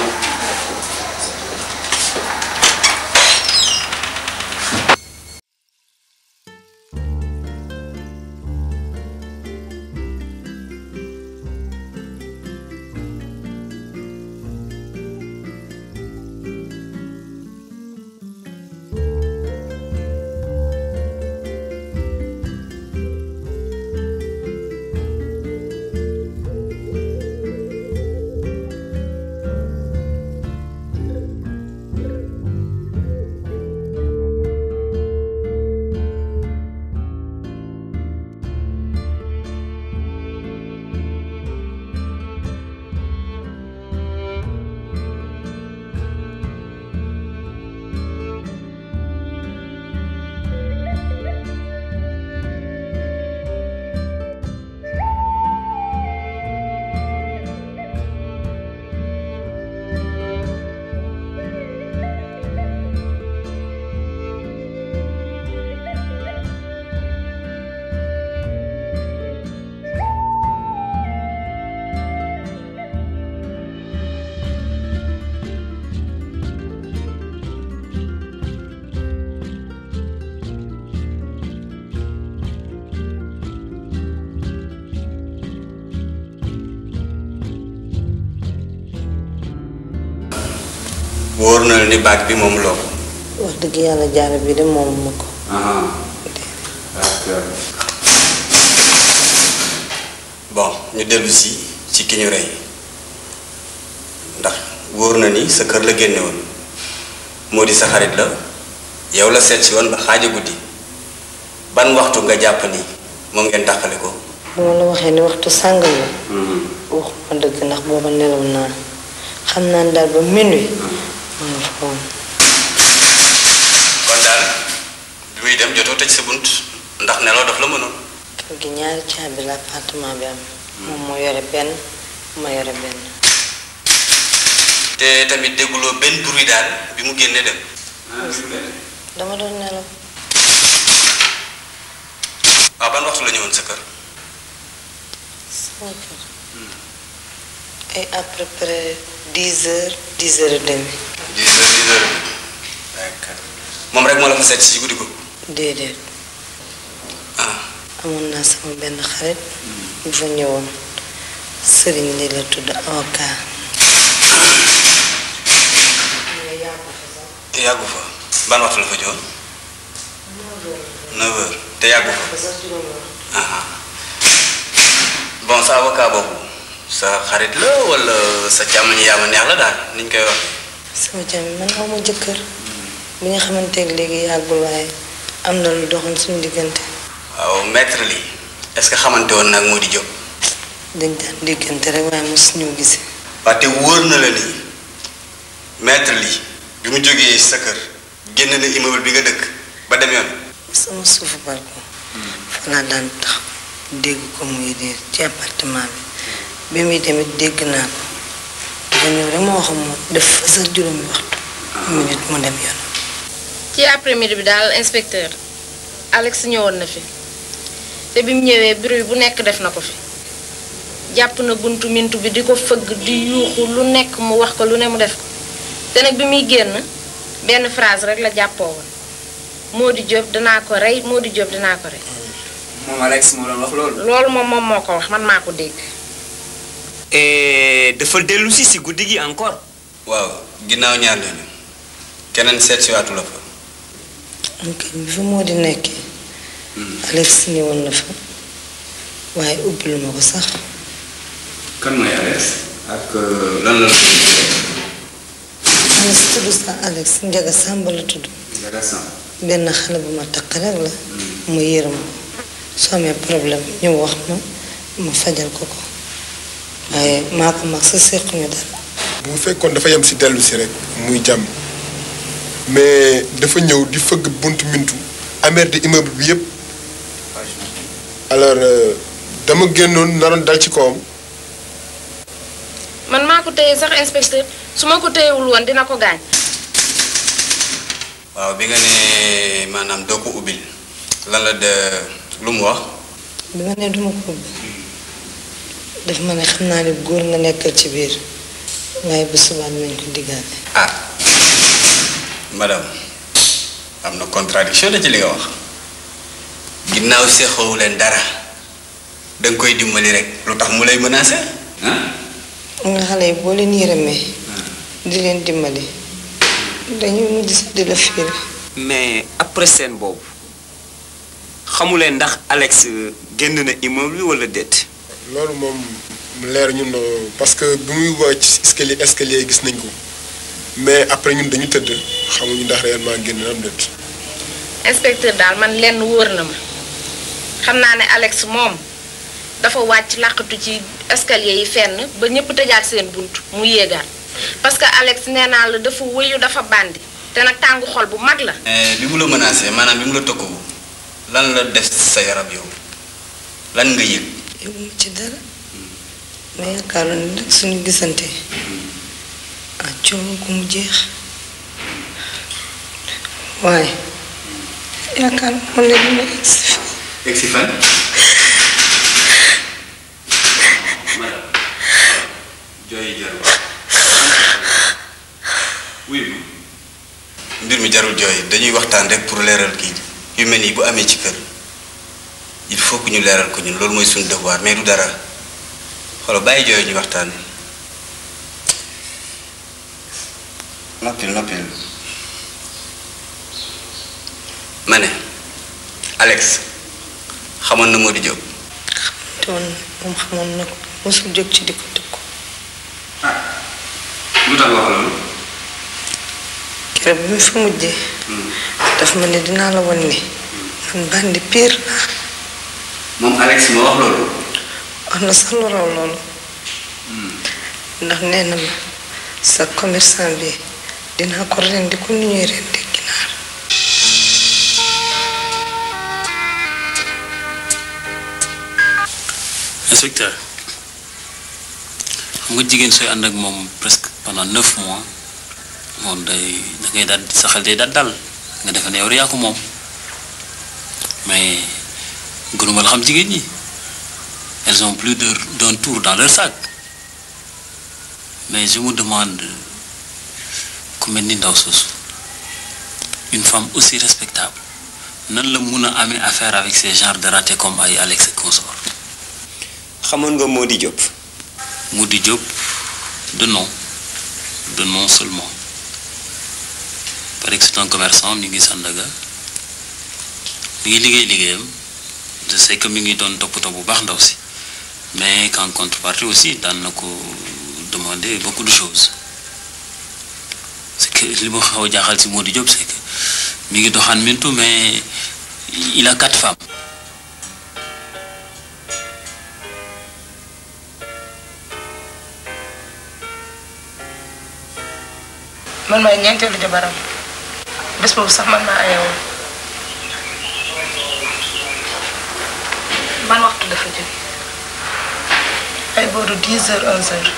wóor na la ni baag bi moom loo ko. wax dëgg yàlla jaaro bi de moom ma ko bon ñu dellu si ci ki ñu rey ndax wóor na ni sa kër la génne woon moo di sa xarit la yow la seet si woon ba xaaja guddi ban waxtu nga jàpp ni moom ngeen dàqale ko. bu ma la waxee ni waxtu sàngam la waxuma dëgg ndax booba nelaw naa xam naa ne daal ba minuit ma nga fa woon kon daal bi muy dem jotoo tëj sa bunt ndax nelaw daf la mënoon. kër gi ñaari caabi la appartement bi am moom moo yore benn ma yore benn te tamit dégguloo benn bruit daal bi mu génnee dem. dama doon nelaw waaw ban waxtu la ñëwoon sa kër. sama kër ay à peu près dix heures dix heures et demi dix heures dix heures d'accord moom rek moo la fa seet si guddi ko. déedéet amoon naa sama benn xarit bu fa ñëwoon sëriñ li la tudd avocat yàggu fa ban waxtu la fa joon neuf heures te yàggu fa ah bon sa avocat boobu sa xarit la wala sa càmmoñ yaa ma neex la daal niñ koy wax sama jàmm man aw ma jëkkër bi nga xamante ne léegi yàggul waaye am na lu doxoon suñu diggante waaw maître li est-ce que xamante woon nag moo di jóg dañ daan diggante rek waaye mos ñoo gisee waaye te wóor na la ni maître li bi mu jógee sa kër génn na immeuble bi nga dëkk ba dem yoon sama suufu balcon fa laa daan tax dégg ko muy réer ci appartement bi bi muy demit dégg naa ko dafa ñëw rek ma wax moom def fa sax juróomi waxtu minute mu dem yoon ci après midi bi daal inspecteur Alex ñëwoon na fi te bi mu ñëwee bruit bu nekk def na ko fi jàpp na buntu mintu bi di ko fëgg di yuuxu lu nekk mu wax ko lu ne mu def ko te nag bi muy génn benn phrase rek la jàppoo woon moo di Diop danaa ko rey moo di Diop danaa ko rey moom Alex moo doon wax loolu. loolu moom moom moo ko wax man maa ko dégg et dafa dellu si si guddi gi encore. waaw ginnaaw ñaar lañu keneen seet si waatu la fa ok bi fa moo di nekkee Alex ñëwoon na fa waaye ubbilu ma ko sax kan mooy Alex ak lan la la xale si tudd sa Alex Njaga Sàmb la tudd benn xale bu ma takk rek la mu yërëm ko soo amee problème ñu wax ma ma fajal ko ko waaye maa ko mag sa séquñu dara bu fekkoon dafa yem si dellu si rek muy jàmm mais dafa ñëw di fëgg buntu mintu amer di immeuble bi yëpp alors euh, dama génnoon naroon dal ci kawam man maa ko téye sax inspecteur su ma ko téyewul woon dina ko gaañ waaw bi nga ne maanaam doo ko ubbil lan la de lu mu wax bi ma ne duma ko ubbi daf ma ne xam naa ne góor nga nekkal ci biir waaye bu subaa nañ ko diggaale ah madame am na contradiction la ci li nga wax ginnaaw seexoo leen dara danga koy dimbali rek lu tax mu lay menacé ah nga xale yi boo leen yërëmee di leen dimbali dañuy mujj sax di la fiir mais après scène boobu xamuleen ndax Alex génn na immeuble bi wala déet. loolu moom leer ñun parce que bi muy wàcc ci escalier escalier gis nañ ko mais après ñun dañu tëdd xamuñu ndax réellement génn na am déet inspecteur daal man lenn wóor na ma xam naa ne Alex moom dafa wàcc làqatu ci escalier yi fenn ba ñëpp tëjaat seen bunt mu yéegaat parce que Alex nee naa la dafa wëyu dafa bandi te nag tàngu xol bu mag la bi mu la menacé maanaam bi mu la tokku lan la def sa yaram yow lan nga yëg yëguma ci dara ma yaakaaroon ne nag suñu gisante ah coono ko mu jeex waaye yaakaar moom ne dina egsi fi egg si fan jooy jarul wuy ma mbir mi jarul jooy dañuy waxtaan rek pour leeral kii yu mel nii bu amee ci kër il faut que ñu leeral ko ñun loolu mooy suñu devoir mais du dara xoolal bàyyi jooy ñu waxtaan noppil noppil ma ne Alex xamoon na Modou Diop te woon moom xamoon na ko mosul jóg ci di ko tëkku lu tax wax loolu keroog bi mu fa mujjee daf ma ne dinaa la wan ni man bandi pire laa moom Alex moo wax loolu wax na sax lu raw loolu ndax nee na ma sa commerçant bi dinaa ko rendi ko ni ñuy rendi ginaar inspecteur xam nga jigéen sooy ànd ak moom presque pendant neuf mois moom day da ngay daal sa xel day daal dal nga defe ne yow rek yaa ko moom mais gënuma la xam jigéen ñi elles ont plus de d'un tour dans leur sac mais je me demande ku mel ni ndaw soosu une femme aussi respectable nan la mun a amee affaire avec ces genres de ratés comme ay Alex et consort xamoon nga Mody Diop. Mody Diop de nom de nom seulement paraît que c'est un commerçant mi ngi Sandaga mi ngi liggéey liggéeyam je sais que mi ngi doon toppatoo bu baax ndaw si mais qu'en contrepartie aussi daan na ko demander beaucoup de choses c'est que li ma xaw a jaaxal si Mody Diop c'est que mi ngi doxaan mintu mais il a quatre femmes. man maay ñeenteelu jabaram bés boobu sax man maa ayewoon ban waxtu dafa jóge ay booru 10 heures 11 heures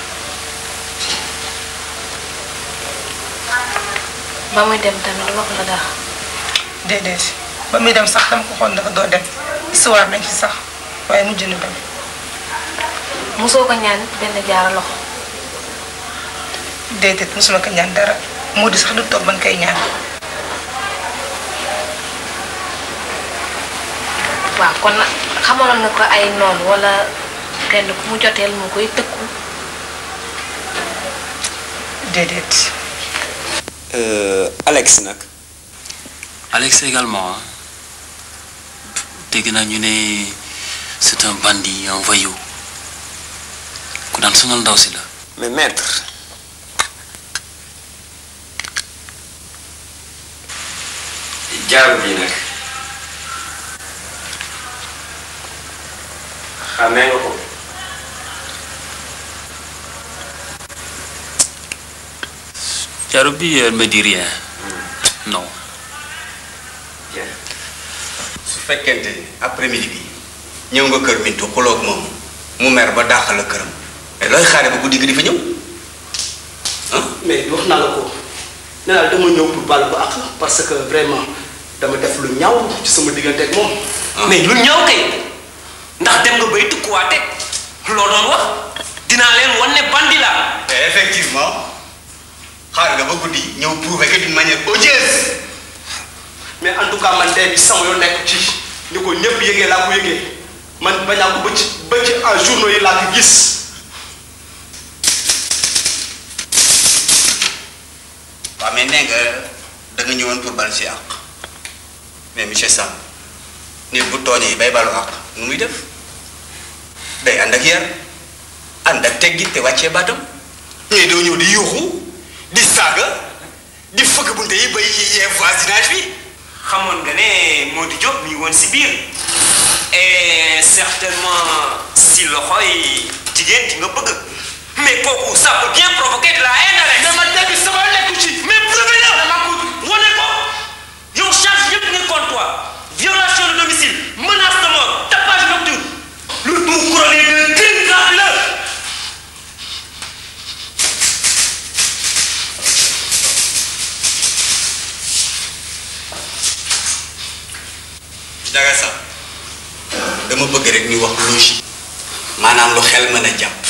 ba muy dem tamit wax la dara déedéet ba muy dem sax dama ko xool dafa doo dem histoire nañ fi sax waaye mujj na dem mosoo ko ñaan benn jaara loxo déedéet mosuma ko ñaan dara moo di sax du toog ban koy ñaan waaw kon nag xamaloon nga ko ay noonu wala kenn ku mu joteel mu koy tëkku déedéet Alex nag. Alex également hein. dégg naa ñu ne c'est un bandit un voyou ku daan sonal ndaw si la. mais maître jaaru bii nag xamee nga ko Jaaru bi elle me dit rien. Non. su fekkente ni après midi bi ñëw nga kër Bintu xuloog moom mu mer ba dàq la këram mais looy xaare ba guddi gi di fa ñëw mais wax naa la ko nee naa la dama ñëw pour baal ko ak parce que vraiment dama def lu ñaaw ci sama diggante ak moom. mais lu ñaaw kay ndax dem nga bay tukkuwaate loo doon wax dinaa leen wan ne bandi la effectivement xaar nga ba guddi ñëw prouver que d'une manière odieuse mais en tout cas man dee bi sama yoon nekk ci ni ko ñëpp yëgee laa ko yëgee man bañaa ko ba ci ba ci en journaux yi laa ko gis. waaw mais nee nga da nga ñëwoon pour bal si àq mais monsieur Sam nit bu tooñee bay balu àq nu muy def day ànd ak yar ànd ak teggi te wàccee baatam ñooy doo ñëw di yuuxu di saaga di fëgg bunte yi bay yee voisinage bi xamoon nga ne Modou Diop mi ngi woon si biir et certainement si loxoy jigéen di nga bëgg mais kooku ça peut bien provoquer de la haine Alex. dama dégg sama nekku ci. mais prouvé la dama ko wane ko yow charge yëpp nga contre toi violation de domicile menace de mort tapage nocturne le tout couronné de crime grave la. Ndiaga sax dama bëgg rek ñu wax logique maanaam lu xel mën a jàpp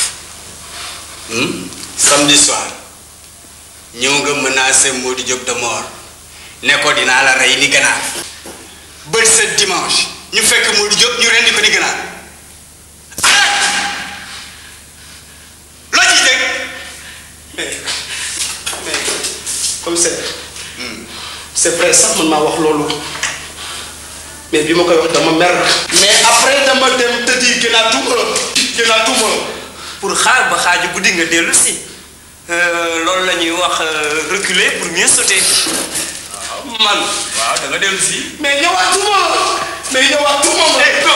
samedi soir ñëw nga menacé Modou Diop de mort ne ko dinaa la rey ni ganaar bët sa dimanche ñu fekk Modou Diop ñu rendi ko ni ganaar loo ciy teg mais mais commissaire c'est vrai sax man maa wax loolu mais bi ma koy wax dama mer mais après dama dem tëddi gënaatuma gënaatuma pour xaar ba xaaju guddi nga dellu si loolu la ñuy wax reculer pour mieux sauter. man waaw da nga dellu si mais ñëwaatuma mais ñëwaatuma ma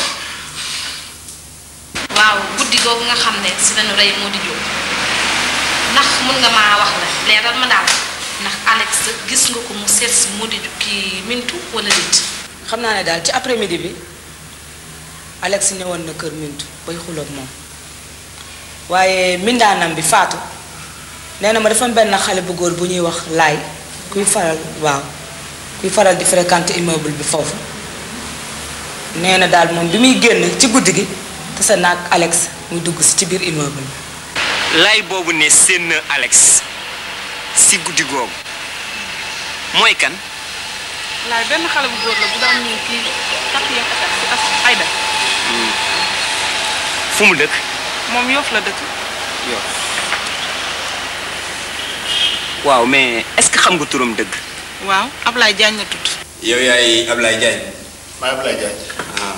waaw guddi googu nga xam ne si lañu rey Modou Diop ndax mun nga maa wax la leeral ma daal ndax Alex gis nga ko mu seet si Modou Diop kii Mintu wala nit xam naa ne daal ci après midi bi Alex ñëwoon na kër Mintu bay xuloog moom waaye mindaanam bi faatu nee na ma dafa am benn xale bu góor bu ñuy wax laay kuy faral waaw kuy faral di fréquenter immeuble bi foofu nee na daal moom bi muy génn ci guddi gi tase naag Alex muy dugg si ci biir immeuble bi lay boobu ne seen Alex si guddi googu mooy kan. laay benn xale bu góor la bu daan ñëw kii quatrième étage si as Aïda fu mu dëkk. moom Yoff la dëkk yow waaw mais est-ce que xam nga turam dëgg. waaw Ablaye Diagne la tudd yow yaay Ablaye Diagne maa Ablaye Diagne ah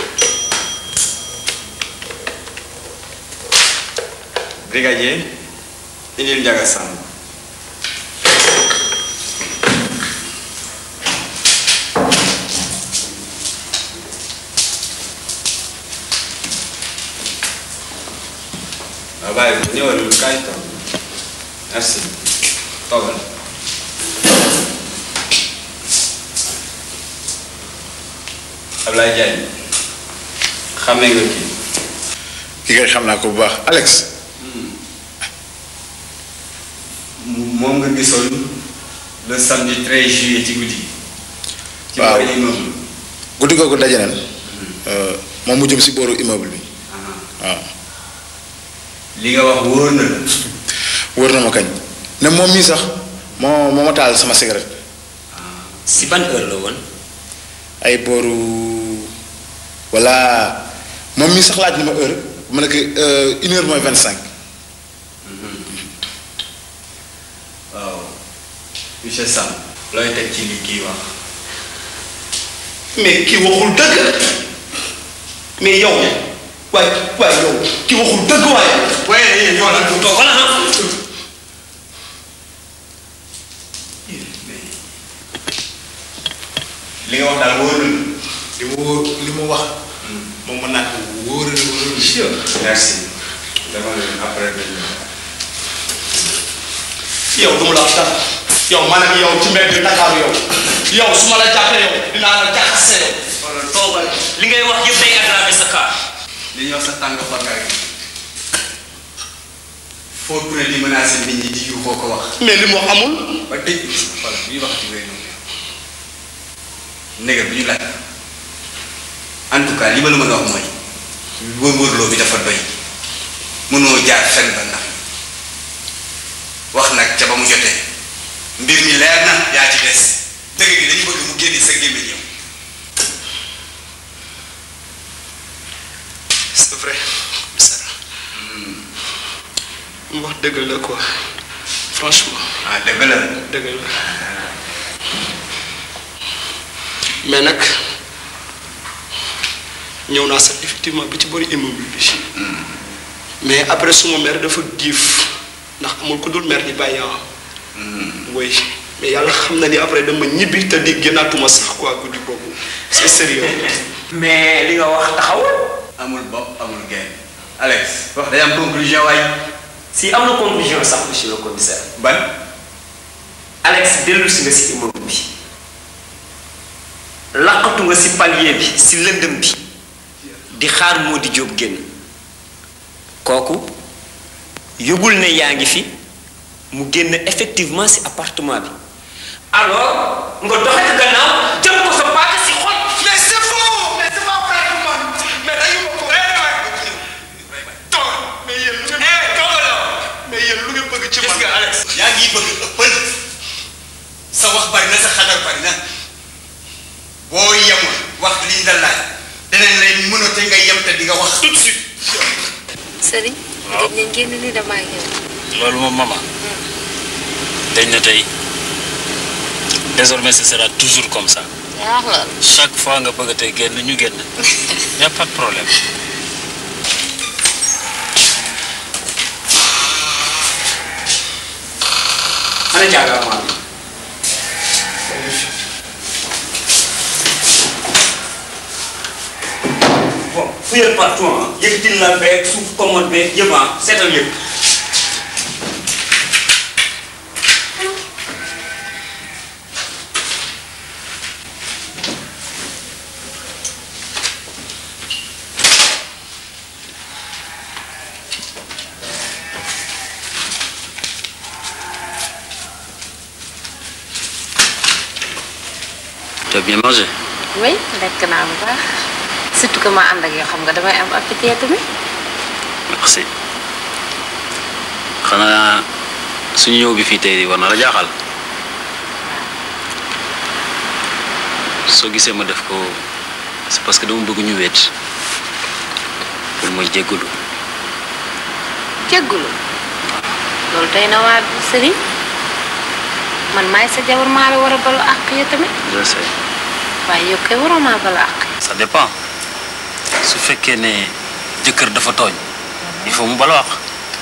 brigadier indil Ndiaga Samb waaw bàyyi ko ñëwal kaay toog merci toogal Ablaye Diagne xamee nga kii ki ngay xam naa ko bu baax Alex moom nga gisoon le samedi 13 juillet ci guddi ci waaw boori immeuble guddi googu daje nañ moom mu jëm si booru immeuble bi waaw li nga wax wóor na la wóor na ma kañ ne moom mii sax moo moo ma taal sama cigarette si ban heure la woon. ay booru walla moom mii sax laaj na ma heure ma ne ko une heure mooy vingt cinq waaw monsieur Sam looy teg ci li kii wax mais kii waxul dëgg mais yow waaye waaye yow kii waxul dëgg waaye. waaye yow la du toog wala ah. nga wax daal wóor na li mu wóor li mu wax moom mën naa ko wóor na wóor na merci dama leen après dañ yow du mu la wax dara yow man ak yow ci mbedd bi Dakar yow yow su ma la jàppee yow dinaa la jaxase yow. wala toogal li ngay wax yëpp day aggraver sa cas. li ñuy wax sa tàng xol nga rek foo tourné di menacé nit ñi di yuuxoo ko wax. mais li mu wax amul. ba dëj bi voilà bu ñuy wax ci wéy noonu négal bu ñu laaj en tout cas li ma la mën a wax mooy wër-wërloo bi dafa doy mënoo jaar fenn ba ndax wax nag ca ba mu jotee mbir mi leer na yaa ci des dëgg gi dañu bëgg mu génne sa gémmiñ yow c'est vrai Sara mu wax dëgg la quoi franchement. ah dëgg la dëgg la mais nag ñëw naa sax effectivement bi ci bëri immeuble bi mais après suma mère dafa giif ndax amul ku dul mère di bàyyi ah. oui mais yàlla xam na ni après dama ñibbi te di génnaatuma sax quoi guddi boobu c'est sérieux mais li nga wax taxawul. amul bopp amul genn Alex wax day am conclusion waay si am na conclusion sax monsieur le commissaire. ban. Alex dellu si nga si immeuble bi laqatu nga si palier bi si lëndëm bi di xaar moo di jóob génn kooku yëgul ne yaa ngi fi mu génn effectivement si appartement bi alors nga doxe ko gannaaw jëm ko sa paaka si xol mais c'est faux mais c'est pas vrai que man mais dañu ma ko toog mais yéen lu ngeen mais yéen lu ngeen bëgg ci man nga Alex yaa ngi bëgg ëppal sa wax bari na sa xadar bari na boo yemul wax li ñu la laaj danañ lay mënate nga yem te di nga wax tout de suite sëriñ. waaw gëj nañ génn ni damaa ñëw. loolu moom maman dañ na tey désormais ce sera toujours comme ça yaa wax loolu. chaque fois nga bëgg a tey génn ñu génn y a pas de problème ana jaaga maa bon fuyal partout ah yëkkatil la beeg suuf commode beeg yëpp ah seetal yëpp tu as bien mangé oui lekk naa bu baax surtout que ma ànd ak yoo xam nga damay am appétit tamit. merci xanaa suñu ñëw bi fii tey war na la jaaxal soo gisee ma def ko c'est parce que dama bëgg ñu wéet pour mooy jéggalu jéggulu loolu tey na waa sëriñ man maay sa jabar maa la war a balu àq ya tamit je sais waaye yow kay waroo maa balu àq. ça dépend su fekkee ne jëkkër dafa tooñ il faut mu bala wax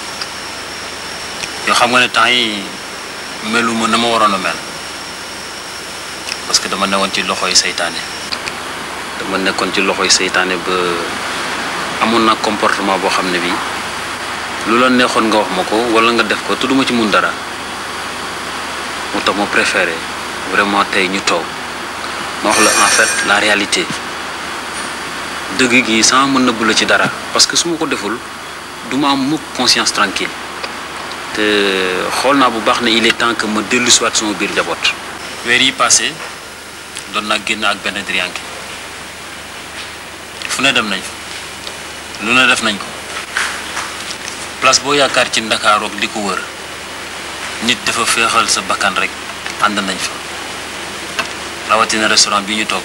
yoo xam nga ne temps yi meluma na ma waroon a mel parce que dama newoon ci loxoy seytaane dama nekkoon ci loxoy seytaane ba amoon na comportement boo xam ne bi lu la neexoon nga wax ma ko wala nga def ko te duma ci mun dara moo tax ma préféré vraiment tey ñu toog ma wax la en fait la réalité dëgg gi sama mën nëbbu la ci dara parce que su ma ko deful du ma am mukk conscience tranquille te xool naa bu baax ne il est temps que ma dellu siwaat sama biir njaboot weer yi passé doon naa génn ak benn drianke fu ne dem nañ fa lu ne def nañ ko place boo yaakaar ci Ndakaaru ak li ko wër nit dafa féexal sa bakkan rek ànd nañ fa rawatina restaurant bi ñu toog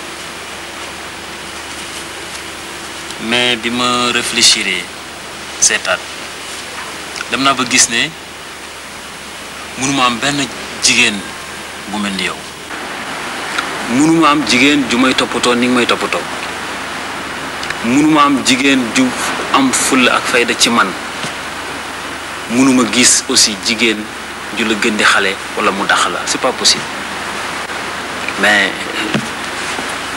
mais bi ma réfléchir seetaat dem naa ba gis ne mënuma am benn jigéen bu mel ni yow mënuma am jigéen ju may toppatoo ni nga may toppatoo mënuma am jigéen ju am fulla ak fayda ci man mënuma gis aussi jigéen ju la gën di xale wala mu dax la c'est pas possible mais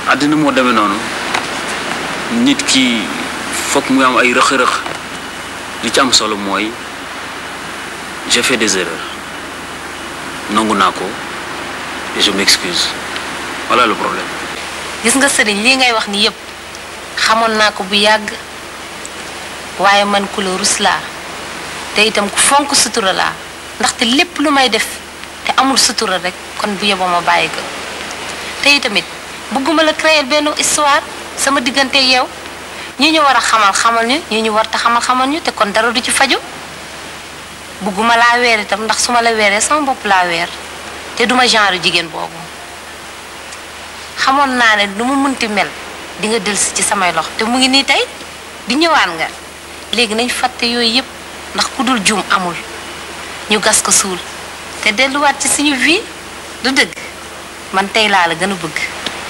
àddina moo demee noonu nit ki foog mu am ay rëq-rëq li ci am solo mooy j'ai fait des erreurs nangu naa ko et je m'excuse voilà le problème. gis nga sëriñ lii ngay wax ni yépp xamoon naa ko bu yàgg waaye man ku la rus laa te itam ku fonk sutura laa ndaxte lépp lu may def te amul sutura rek kon bu yeboo ma bàyyi ko te itamit bëgguma la créer benn histoire sama diggante yow ñi ñu war a xamal xamal ñu ñi ñu war ta xamal xamal ñu te kon dara du ci faju bëgguma laa weer itam ndax su ma la weeree sama bopp laa weer te duma genre jigéen boobu xamoon naa ne nu mu munti mel di nga dellusi ci samay lox te mu ngi nii tey di ñëwaan nga léegi nañ fàtte yooyu yépp ndax ku dul juum amul ñu gas ko suul te delluwaat ci suñu vie du dëgg man tey laa la gën a bëgg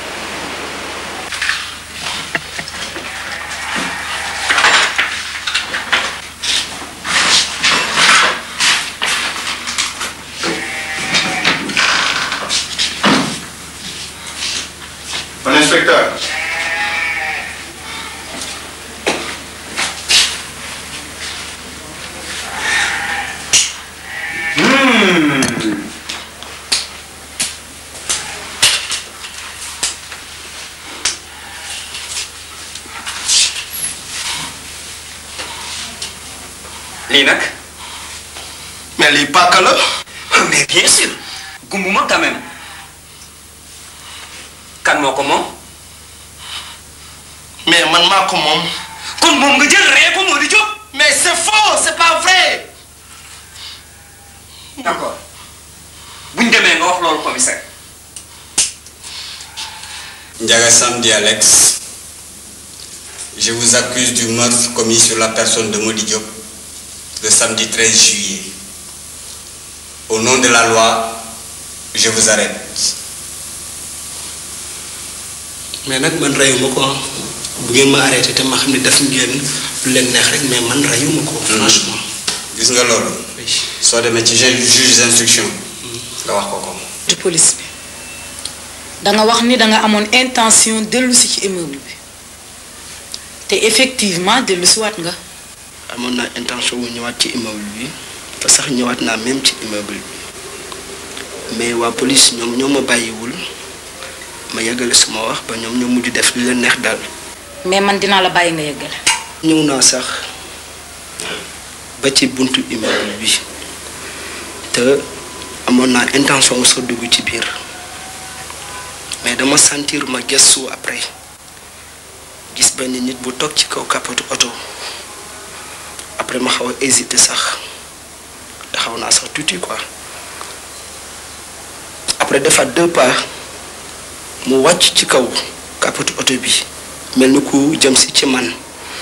Mon inspecteur. Hmm. lii nag. mais lii paaka la. mais bien sûr. gumbuma quand même. kan moo ko moom. mais man maa ko moom. kon moom nga jël ree ko moo di jóg. mais c'est faux c'est pas vrai. d'accord buñ demee nga wax loolu commissaire. Ndiaga Samedi Alex, je vous accuse du meurtre commis sur la personne de Modi Diop le samedi 13 juillet. Au nom de la loi, je vous arrête. mais nag man reyuma ko ah bu ngeen ma arrêté te ma xam ne def ngeen lu leen neex rek mais man reyuma ko franchement. gis nga loolu soo demee ci juge juge d'instruction nga wax ko ko. ci police bi danga wax ni danga amoon intention dellu si ci immeuble bi te effectivement dellu si waat nga amoon naa intention wu ñëwaat ci immeuble bi te sax ñëwaat naa même ci immeuble bi mais waa police ñoom ñoo ma bàyyiwul ma yeggale sama wax ba ñoom ñoo mujj def li leen neex daal. mais man dinaa la bàyyi nga yeggale ñëw naa sax ba ci buntu immeuble bi te amoon naa intention wu sax dugg ci biir mais dama sentir ma gëstu après gis benn nit bu toog ci kaw kapotu oto après ma xaw a hésité sax taxaw naa sax tuuti quoi après defaat deux pas mu wàcc ci kaw kapotu oto bi mel ni ku jëm si ci man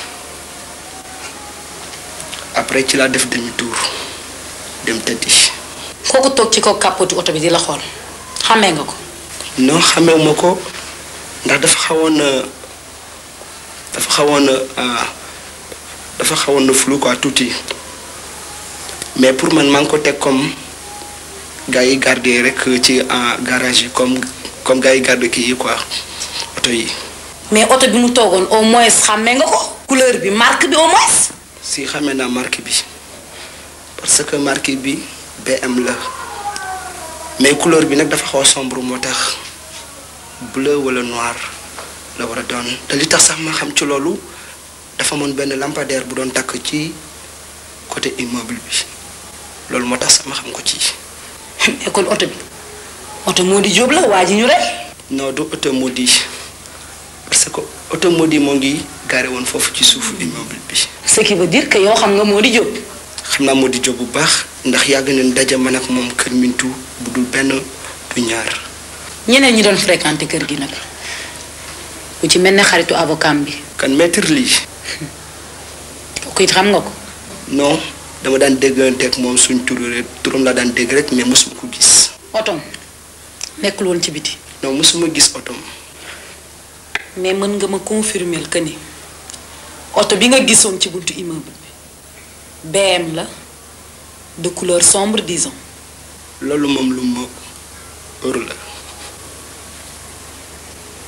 après ci laa def demi tour dem tëddi. kooku toog ci kaw kàppatu oto bi di la xool xàmmee nga ko non xamewuma ko ndax dafa xawoon na dafa xawoon na dafa xawoon na flou quoi tuuti mais pour man maa ngi ko teg comme gars yi garder rek ci garage yi comme comme gars yi garder kii yi quoi oto yi. mais oto bi mu toogoon au moins xàmmee nga ko couleur bi marque bi au moins si xamee naa marque bi parce que marque bi BM la mais couleur bi nag dafa xaw a sombre moo tax bleu wala noir la war a doon te li tax sax ma xam ci loolu dafa amoon benn lampadaire bu doon takk ci côté immeuble bi loolu moo tax sax ma xam ko ci. mais kon oto bi oto moo di jóob la waa ji ñu rey. non du oto moo di parce que oto moo di moo ngi garé woon foofu ci suufu immeuble bi. ce qui veut dire que yow xam nga moo di jóob. xam naa moo di jóg bu baax ndax yàgg nañ daje man ak moom kër Mintu bu dul benn du ñaar. ñeneen ñi doon fréquenté kër gi nag ku ci mel ne xaritu avocat bi. kan maître lii. kooku it xam nga ko. non dama daan dégganteeg moom suñ tur rek turam laa daan dégg rek mais mosuma ko gis. otom nekkul woon ci biti. non mosuma gis otom. mais mën nga ma confirmer que ni oto bi nga gisoon ci buntu immeuble bi BM la de couleur sombre disons. loolu moom lu ma ër la.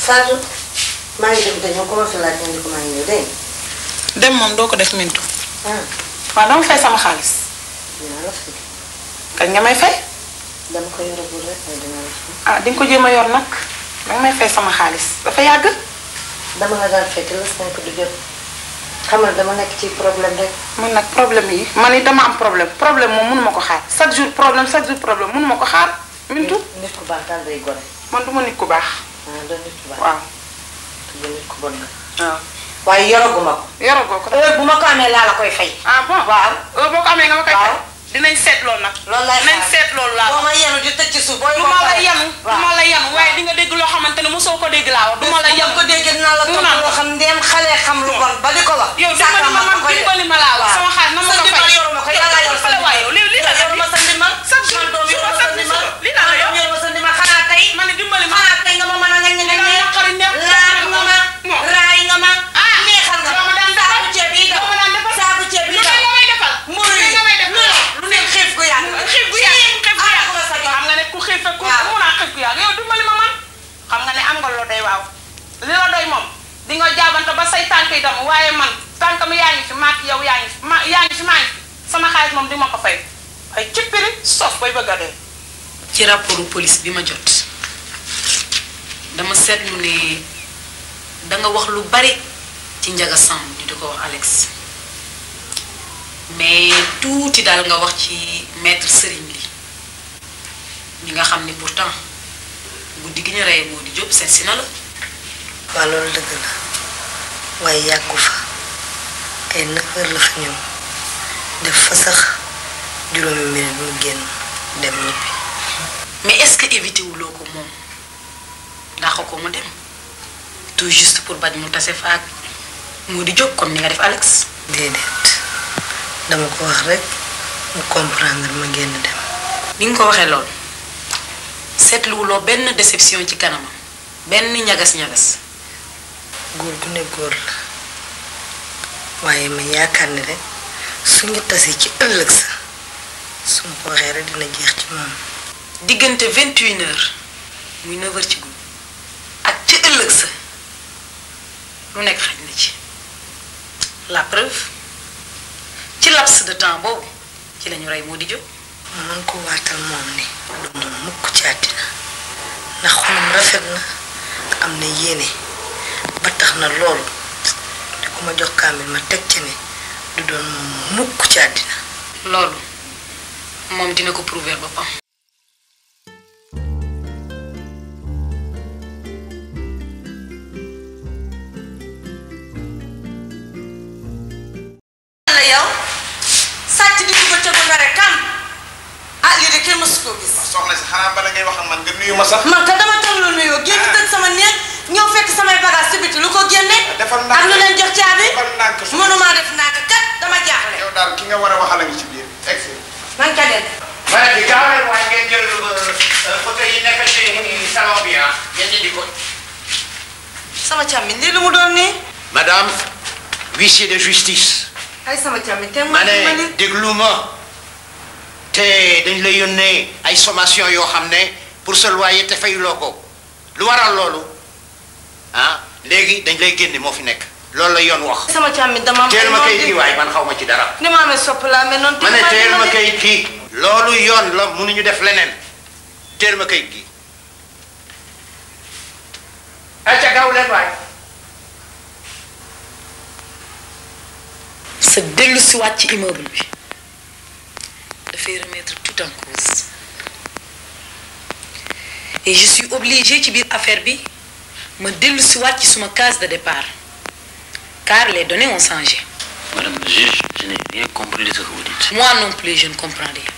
Fatou maa ngi dem te ñëw ko ma fi laaj indi ko maa ngi ñëw dégg dem moom doo ko def mintu nga. ah waaw dama fay sama xaalis dinaa la fi kañ nga may fay dama ko yoragul rek mais dinaa la fi. ah di nga ko jéem a yor nag danga may fay sama xaalis dafa yàgg dama la daan fekk la cinq du jot xamal dama nekk ci problème rek. man nag problème yi man it dama am problème problème moom mënuma ko xaar chaque jour problème chaque jour problème mënuma ko xaar mintu nit ku baax daal day gore. man du ma nit ku baax ah doo nit ku baax. waaw te nit ku bon nga. waaw waaye yoraguma ko. yoragoo ko heure bu ma ko amee laa la koy fay. ah bon waaw. heure boo ko amee nga ma koy fay dinañ seet loolu nag loolu lay dinañ xaar. seet loolu laa boo ma yenu di tëj ci suuf booy du ma la yanu du ma la yanu waaye di nga dégg loo xamante ne mosoo ko dégg laa wax du ma la yanu ko dégg dinaa la mu topp naan loo xam ndéem xale xam lu bon ba di ko wax. yow dimbali ma man dimbali ma laa wax sama xaalis na ma sa ko fay ndimbal yoruma ko yàlla yor sa la waaye yow lii lii la yoruma sa ndimbal. chaque jour man doom jour yoruma sa chaque ndimbal. jour lii la la yow man doom yoruma sa ndimbal xanaa tey. ma ne dimbali ma xanaa tey nga ma mën a ngañ ngañ Dina naqari neex. laaj nga ma raay nga ma neexal nga doo ma daan saaku ceeb yi doo ma daan defal. saaku ceeb yi lu ne nga may defal. mburu yi lu ne nga may defal. lu ne xiif gu yàgg xiif gu yàgg xiif gu yàgg sa jot. xam nga ne ku xiif ak ku mun a xiif gu yàgg yow dimbali ma man xam nga ne am nga loo doy waaw li la doy moom di nga jaabante ba say tànk yi dem waaye man tànk mi yaa ngi fi maak yow yaa ngi fi ma yaa ngi fi maa ngi fi sama xaalis moom di ma ko fay ay cippiri sof bay bëgg a dee ci rapportu police bi ma jot dama seetlu ne danga wax lu bari ci Njaga Samb ñu di ko wax Alex mais tuuti daal nga wax ci maître Serigne li ñi nga xam ni pourtant guddi gi ñu rey moo di jóg seet si na la waaw loolu dëgg la waaye yàggu fa ay neuf heures la fa ñëw def fa sax juróomi minute mu génn dem ñibbi mais est-ce que évité wuloo ko moom ndax ko mu dem tout juste pour bañ mu tase fa ak moo di jóg comme ni nga def Alex déedéet dama ko wax rek mu comprendre ma génn dem bi nga ko waxee loolu seetluwuloo benn déception ci kanamam benn ñagas-ñagas góor gu ne góor la waaye ma yaakaar ni rek suñu tasee ci ëllëg sa su ma ko waxee rek dina jeex ci moom diggante vingt et une heures muy neuf heures ci guddi ak ci ëllëg sa lu nekk xaj na ci la preuve ci laps de temps boobu ci lañu rey moo di jóg man ko waatal moom ni du moom mukk ci àddina ndax xolam rafet na am na yéene ba tax na loolu di ku ma jox kaamil ma teg ci ne du doon moom mukk ci àddina loolu moom dina ko prouver boppam la yow sàcc di ko bëccëgu nga rek kam ah lii de kenn mësu koo gis soxna si xanaa bala ngay wax ak man nga nuyu ma sax. man ka dama toog la nuyoo génn tëj sama néeg ñëw fekk samay bagage ci biti lu ko génne defal ak lu leen jox caabi defal ndànk su mënumaa def ndànk kat dama jaaxle yow daal ki nga war a waxal a ngi ci biir egg si. man ka dem ma ne di gaaw leen waaye ngeen jël fauteuil yi nekk ci salon bi ah ngeen indi ko. sama càmmiñ lii lu mu doon nii madame huissier de justice. ay sama càmmiñ te ma ne déglu ma te dañ lay yónnee ay sommation yoo xam ne pour sa loyer te fayuloo ko lu waral loolu ah léegi dañ lay génne moo fi nekk loolu la yoon wax. sama càmmiñ dama am teel ma ay kayit noon kii di- waaye man xaw ma ci dara. ni ma amee sopp laa mais noonu ma ne tamit teel ma di- kayit kii loolu yoon la mënuñu def leneen teel ma kayit gi. ayca gaaw leen waay. sa dellu si waat ci immeuble bi dafay remettre tout en cause et je suis obligée ci biir affaire bi ma dellu si waat ci suma case de départ car les données ont changé Madame le juge, je n'ai rien compris de ce que vous dites. moi non plus je ne comprends rien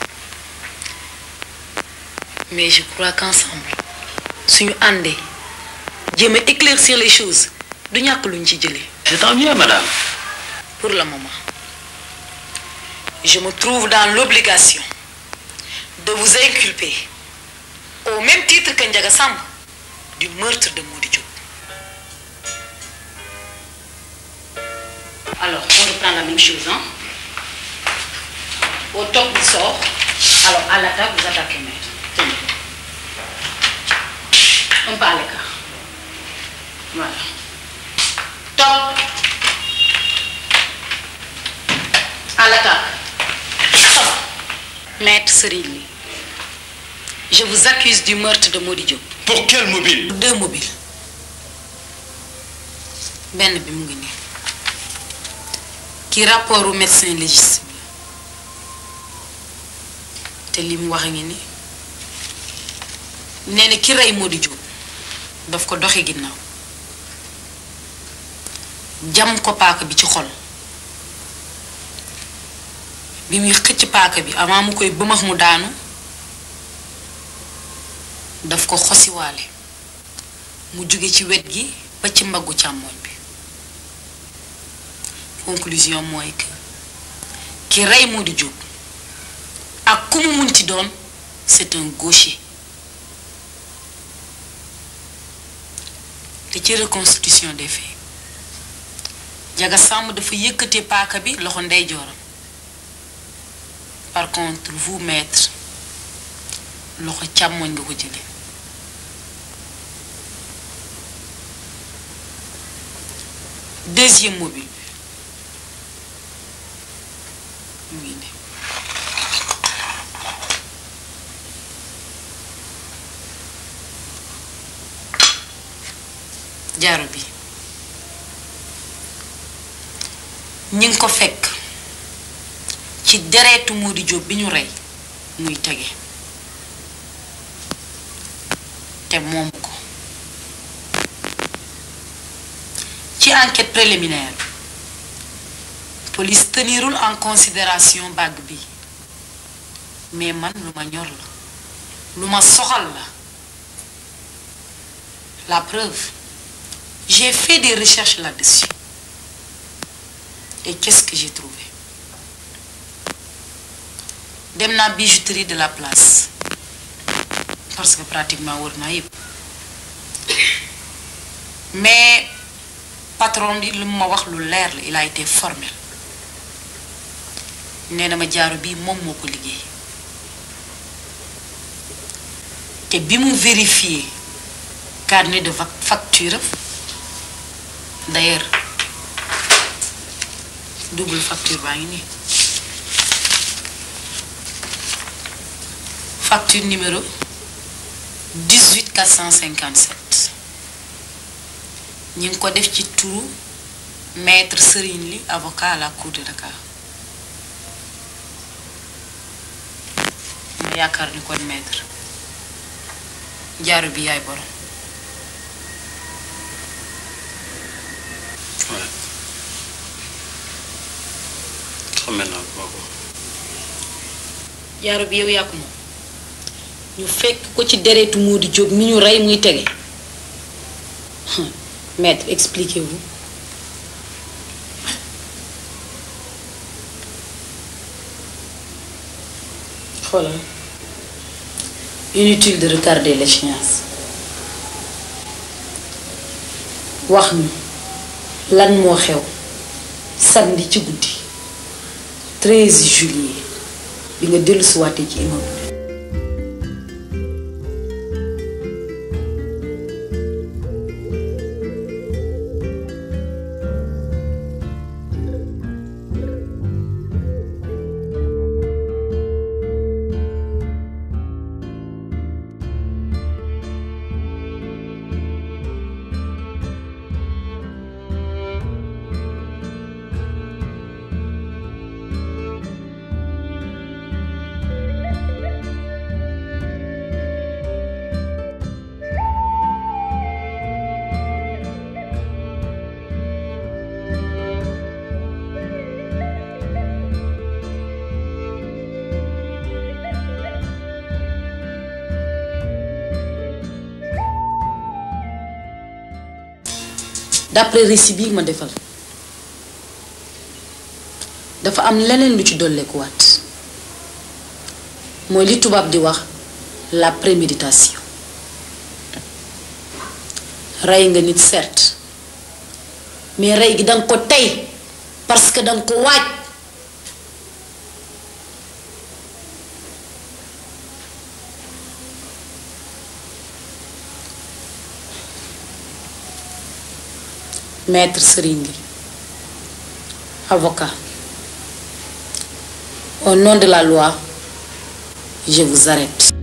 mais je crois qu'ensemble suñu àndee jéem a éclaircir les choses du ñàkk luñ ci jëlee C'est tant mieux, madame. pour le moment je me trouve dans l'obligation de vous inculper au même titre que Ndiaga Samb du meurtre de Mody Diop. Alors, on reprend la même chose, hein? Au top du sort, alors à l'attaque, vous attaquez maître. Tenez. Un pas à l'écart. voilà top à l'attaque Maître Serigne Ly, je vous accuse du meurtre de Mody Diop. Pour quel mobile Deux mobiles. benn bi mu ngi nii ki rapport au médecin légiste bi te li mu wax a ngi ni nee na ki rey Mody Diop daf ko doxe ginnaaw jam ko paaka bi ci xol bi muy xëcc paaka bi avant mu koy bëmax mu daanu daf ko xosiwaale mu jóge ci wet gi ba ci mbaggu càmmooñ bi conclusion mooy que ki rey Mody Diop ak ku mu munti doon c'est un gaucher te ci reconstitution des faits Jaga Samb dafa yëkkatee paaka bi loxo ndeyjooram par contre vous maître loxo càmmoñ nga ko jële deuxième mobile bi mu ngi ne jaaro bi ñi ngi ko fekk ci deretu Mody Diop bi ñu rey muy tege te moom ko ci enquête préliminaire police tenirul en considération bague bi mais man lu ma ñor la lu ma soxal la la preuve j'ai fait des recherches là-dessus et qu'est-ce que j'ai trouvé dem naa bijouterie de la place parce que pratiquement wër naa yëpp mais patron bi lu ma wax lu leer la il a été formel nee na ma jaaro bi moom moo ko liggéey te bi mu vérifié carnet de facture d'ailleurs double facture baa ngi nii facture numéro 18 457 ñu ngi ko def ci turu maître Serigne Ly avocat à la cour de Dakar ma yaakaar ni kon maître jaaro bi yaay borom xame naa ko waaw. jaaro bi yow yaa ko moom ñu fekk ko ci deretu Mody Diop mi ñu rey muy tege maître expliquez-vous xoolal inutile de retarder l'échéance wax ñu lan moo xew samedi ci guddi 13 juillet bi nga dellu si waatee ci immeuble bi d'après récit bi ma defal dafa am leneen lu ci dolleekuwaat mooy li tubaab di wax la préméditation rey nga nit certes mais rey gi danga ko tey parce que danga ko waaj maître Serigne Ly avocat au nom de la loi je vous arrête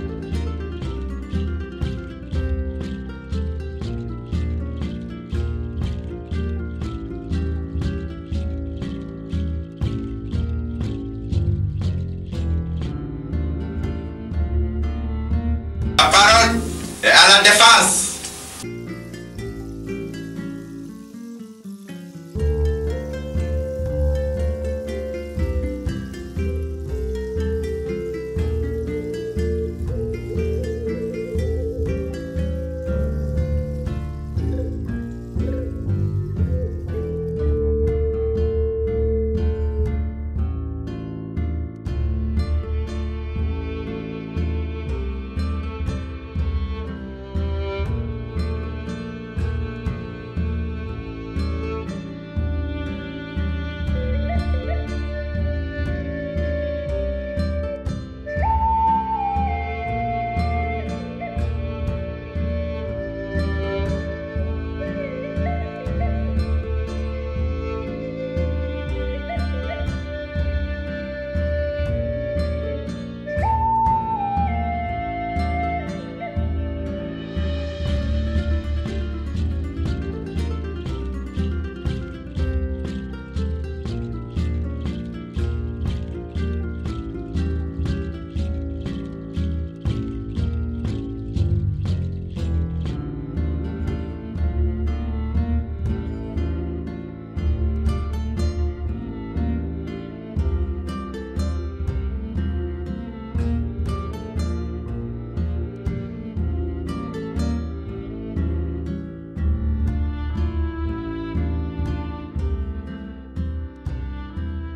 La parole est à la défense.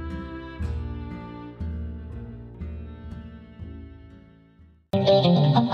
Thank you.